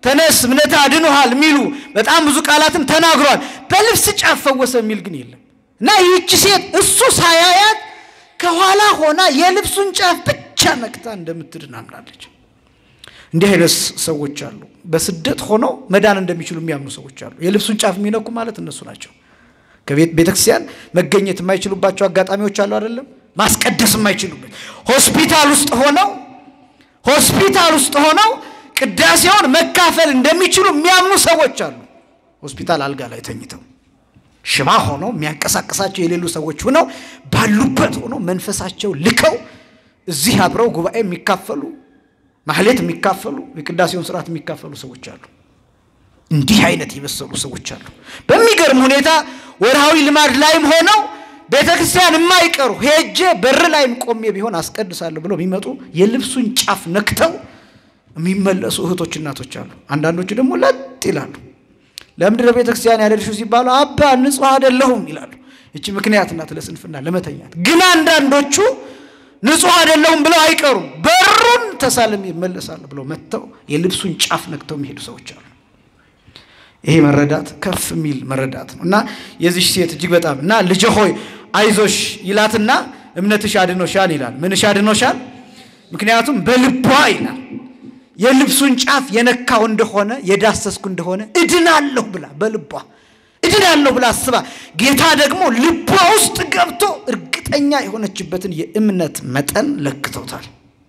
Speaker 2: ተነስ እምነት አድኖሃል የሚሉ በጣም ብዙ ቃላትን ተናግሯል። በልብስ ጫፍ ፈወሰ የሚል ግን የለም እና ይህቺ ሴት እሱ ሳያያት ከኋላ ሆና የልብሱን ጫፍ ብቻ ነክታ እንደምትድን አምናለች። እንዲህ አይነት ሰዎች አሉ። በስደት ሆነው መዳን እንደሚችሉ የሚያምኑ ሰዎች አሉ። የልብሱን ጫፍ የሚነኩ ማለት እነሱ ናቸው። ከቤተ ክርስቲያን መገኘት የማይችሉባቸው አጋጣሚዎች አሉ አይደለም። ማስቀደስ የማይችሉበት ሆስፒታል ውስጥ ሆነው ሆስፒታል ውስጥ ሆነው ቅዳሴውን መካፈል እንደሚችሉ የሚያምኑ ሰዎች አሉ። ሆስፒታል አልጋ ላይ ተኝተው ሽባ ሆነው የሚያንቀሳቀሳቸው የሌሉ ሰዎች ሆነው ባሉበት ሆነው መንፈሳቸው ልከው እዚህ አብረው ጉባኤ የሚካፈሉ ማህሌት የሚካፈሉ የቅዳሴውን ስርዓት የሚካፈሉ ሰዎች አሉ። እንዲህ አይነት የበሰሉ ሰዎች አሉ። በሚገርም ሁኔታ ወርሃዊ ልማድ ላይም ሆነው ቤተ ክርስቲያን የማይቀሩ ሄጄ በር ላይም ቆሜ ቢሆን አስቀድሳለሁ ብለው የሚመጡ የልብሱን ጫፍ ነክተው የሚመለሱ እህቶች እናቶች አሉ። አንዳንዶቹ ደግሞ ለጥ ይላሉ። ለምንድን ነው ቤተ ክርስቲያን ያልሄድሽው ሲባሉ አባ ንጹሕ አይደለሁም ይላሉ። ይቺ ምክንያት ናት ለስንፍና ለመተኛት። ግን አንዳንዶቹ ንጹሕ አይደለሁም ብለው አይቀሩም። በሩን ተሳልም ይመለሳሉ ብለው መጥተው የልብሱን ጫፍ ነክተው የሚሄዱ ሰዎች አሉ። ይሄ መረዳት ከፍ የሚል መረዳት ነው እና የዚች ሴት እጅግ በጣም እና ልጄ ሆይ አይዞሽ ይላትና እምነትሽ አድኖሻል ይላል። ምንሽ አድኖሻል? ምክንያቱም በልቧ ይላል የልብሱን ጫፍ የነካው እንደሆነ የዳሰስኩ እንደሆነ እድናለሁ ብላ በልቧ እድናለሁ ብላ አስባ ጌታ ደግሞ ልቧ ውስጥ ገብቶ እርግጠኛ የሆነችበትን የእምነት መጠን ለክተውታል።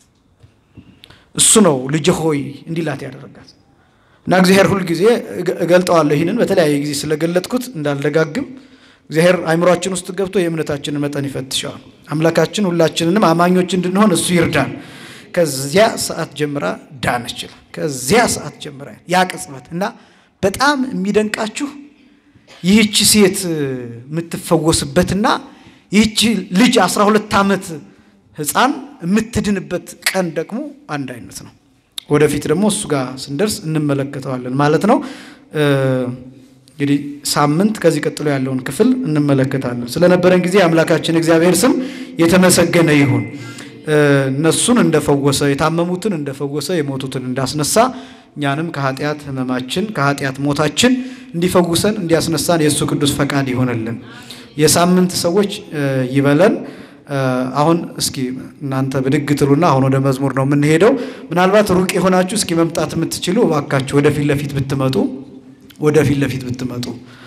Speaker 2: እሱ ነው ልጄ ሆይ እንዲላት ያደረጋት እና እግዚአብሔር ሁል ጊዜ እገልጠዋለሁ። ይህንን በተለያየ ጊዜ ስለገለጥኩት እንዳልደጋግም እግዚአብሔር አይምሯችን ውስጥ ገብቶ የእምነታችንን መጠን ይፈትሸዋል። አምላካችን ሁላችንንም አማኞች እንድንሆን እሱ ይርዳል። ከዚያ ሰዓት ጀምራ ዳነች ይላል። ከዚያ ሰዓት ጀምራ ያ ቅጽበት እና በጣም የሚደንቃችሁ ይህቺ ሴት የምትፈወስበትና ይህቺ ልጅ 12 ዓመት ሕፃን የምትድንበት ቀን ደግሞ አንድ አይነት ነው። ወደፊት ደግሞ እሱ ጋር ስንደርስ እንመለከተዋለን ማለት ነው። እንግዲህ ሳምንት ከዚህ ቀጥሎ ያለውን ክፍል እንመለከታለን። ስለነበረን ጊዜ አምላካችን እግዚአብሔር ስም የተመሰገነ ይሁን። እነሱን እንደፈወሰ የታመሙትን እንደፈወሰ የሞቱትን እንዳስነሳ እኛንም ከኃጢአት ሕመማችን ከኃጢአት ሞታችን እንዲፈውሰን እንዲያስነሳን የእሱ ቅዱስ ፈቃድ ይሆንልን። የሳምንት ሰዎች ይበለን። አሁን እስኪ እናንተ ብድግ ትሉና አሁን ወደ መዝሙር ነው የምንሄደው። ምናልባት ሩቅ የሆናችሁ እስኪ መምጣት የምትችሉ እባካችሁ ወደፊት ለፊት ብትመጡ ወደፊት ለፊት ብትመጡ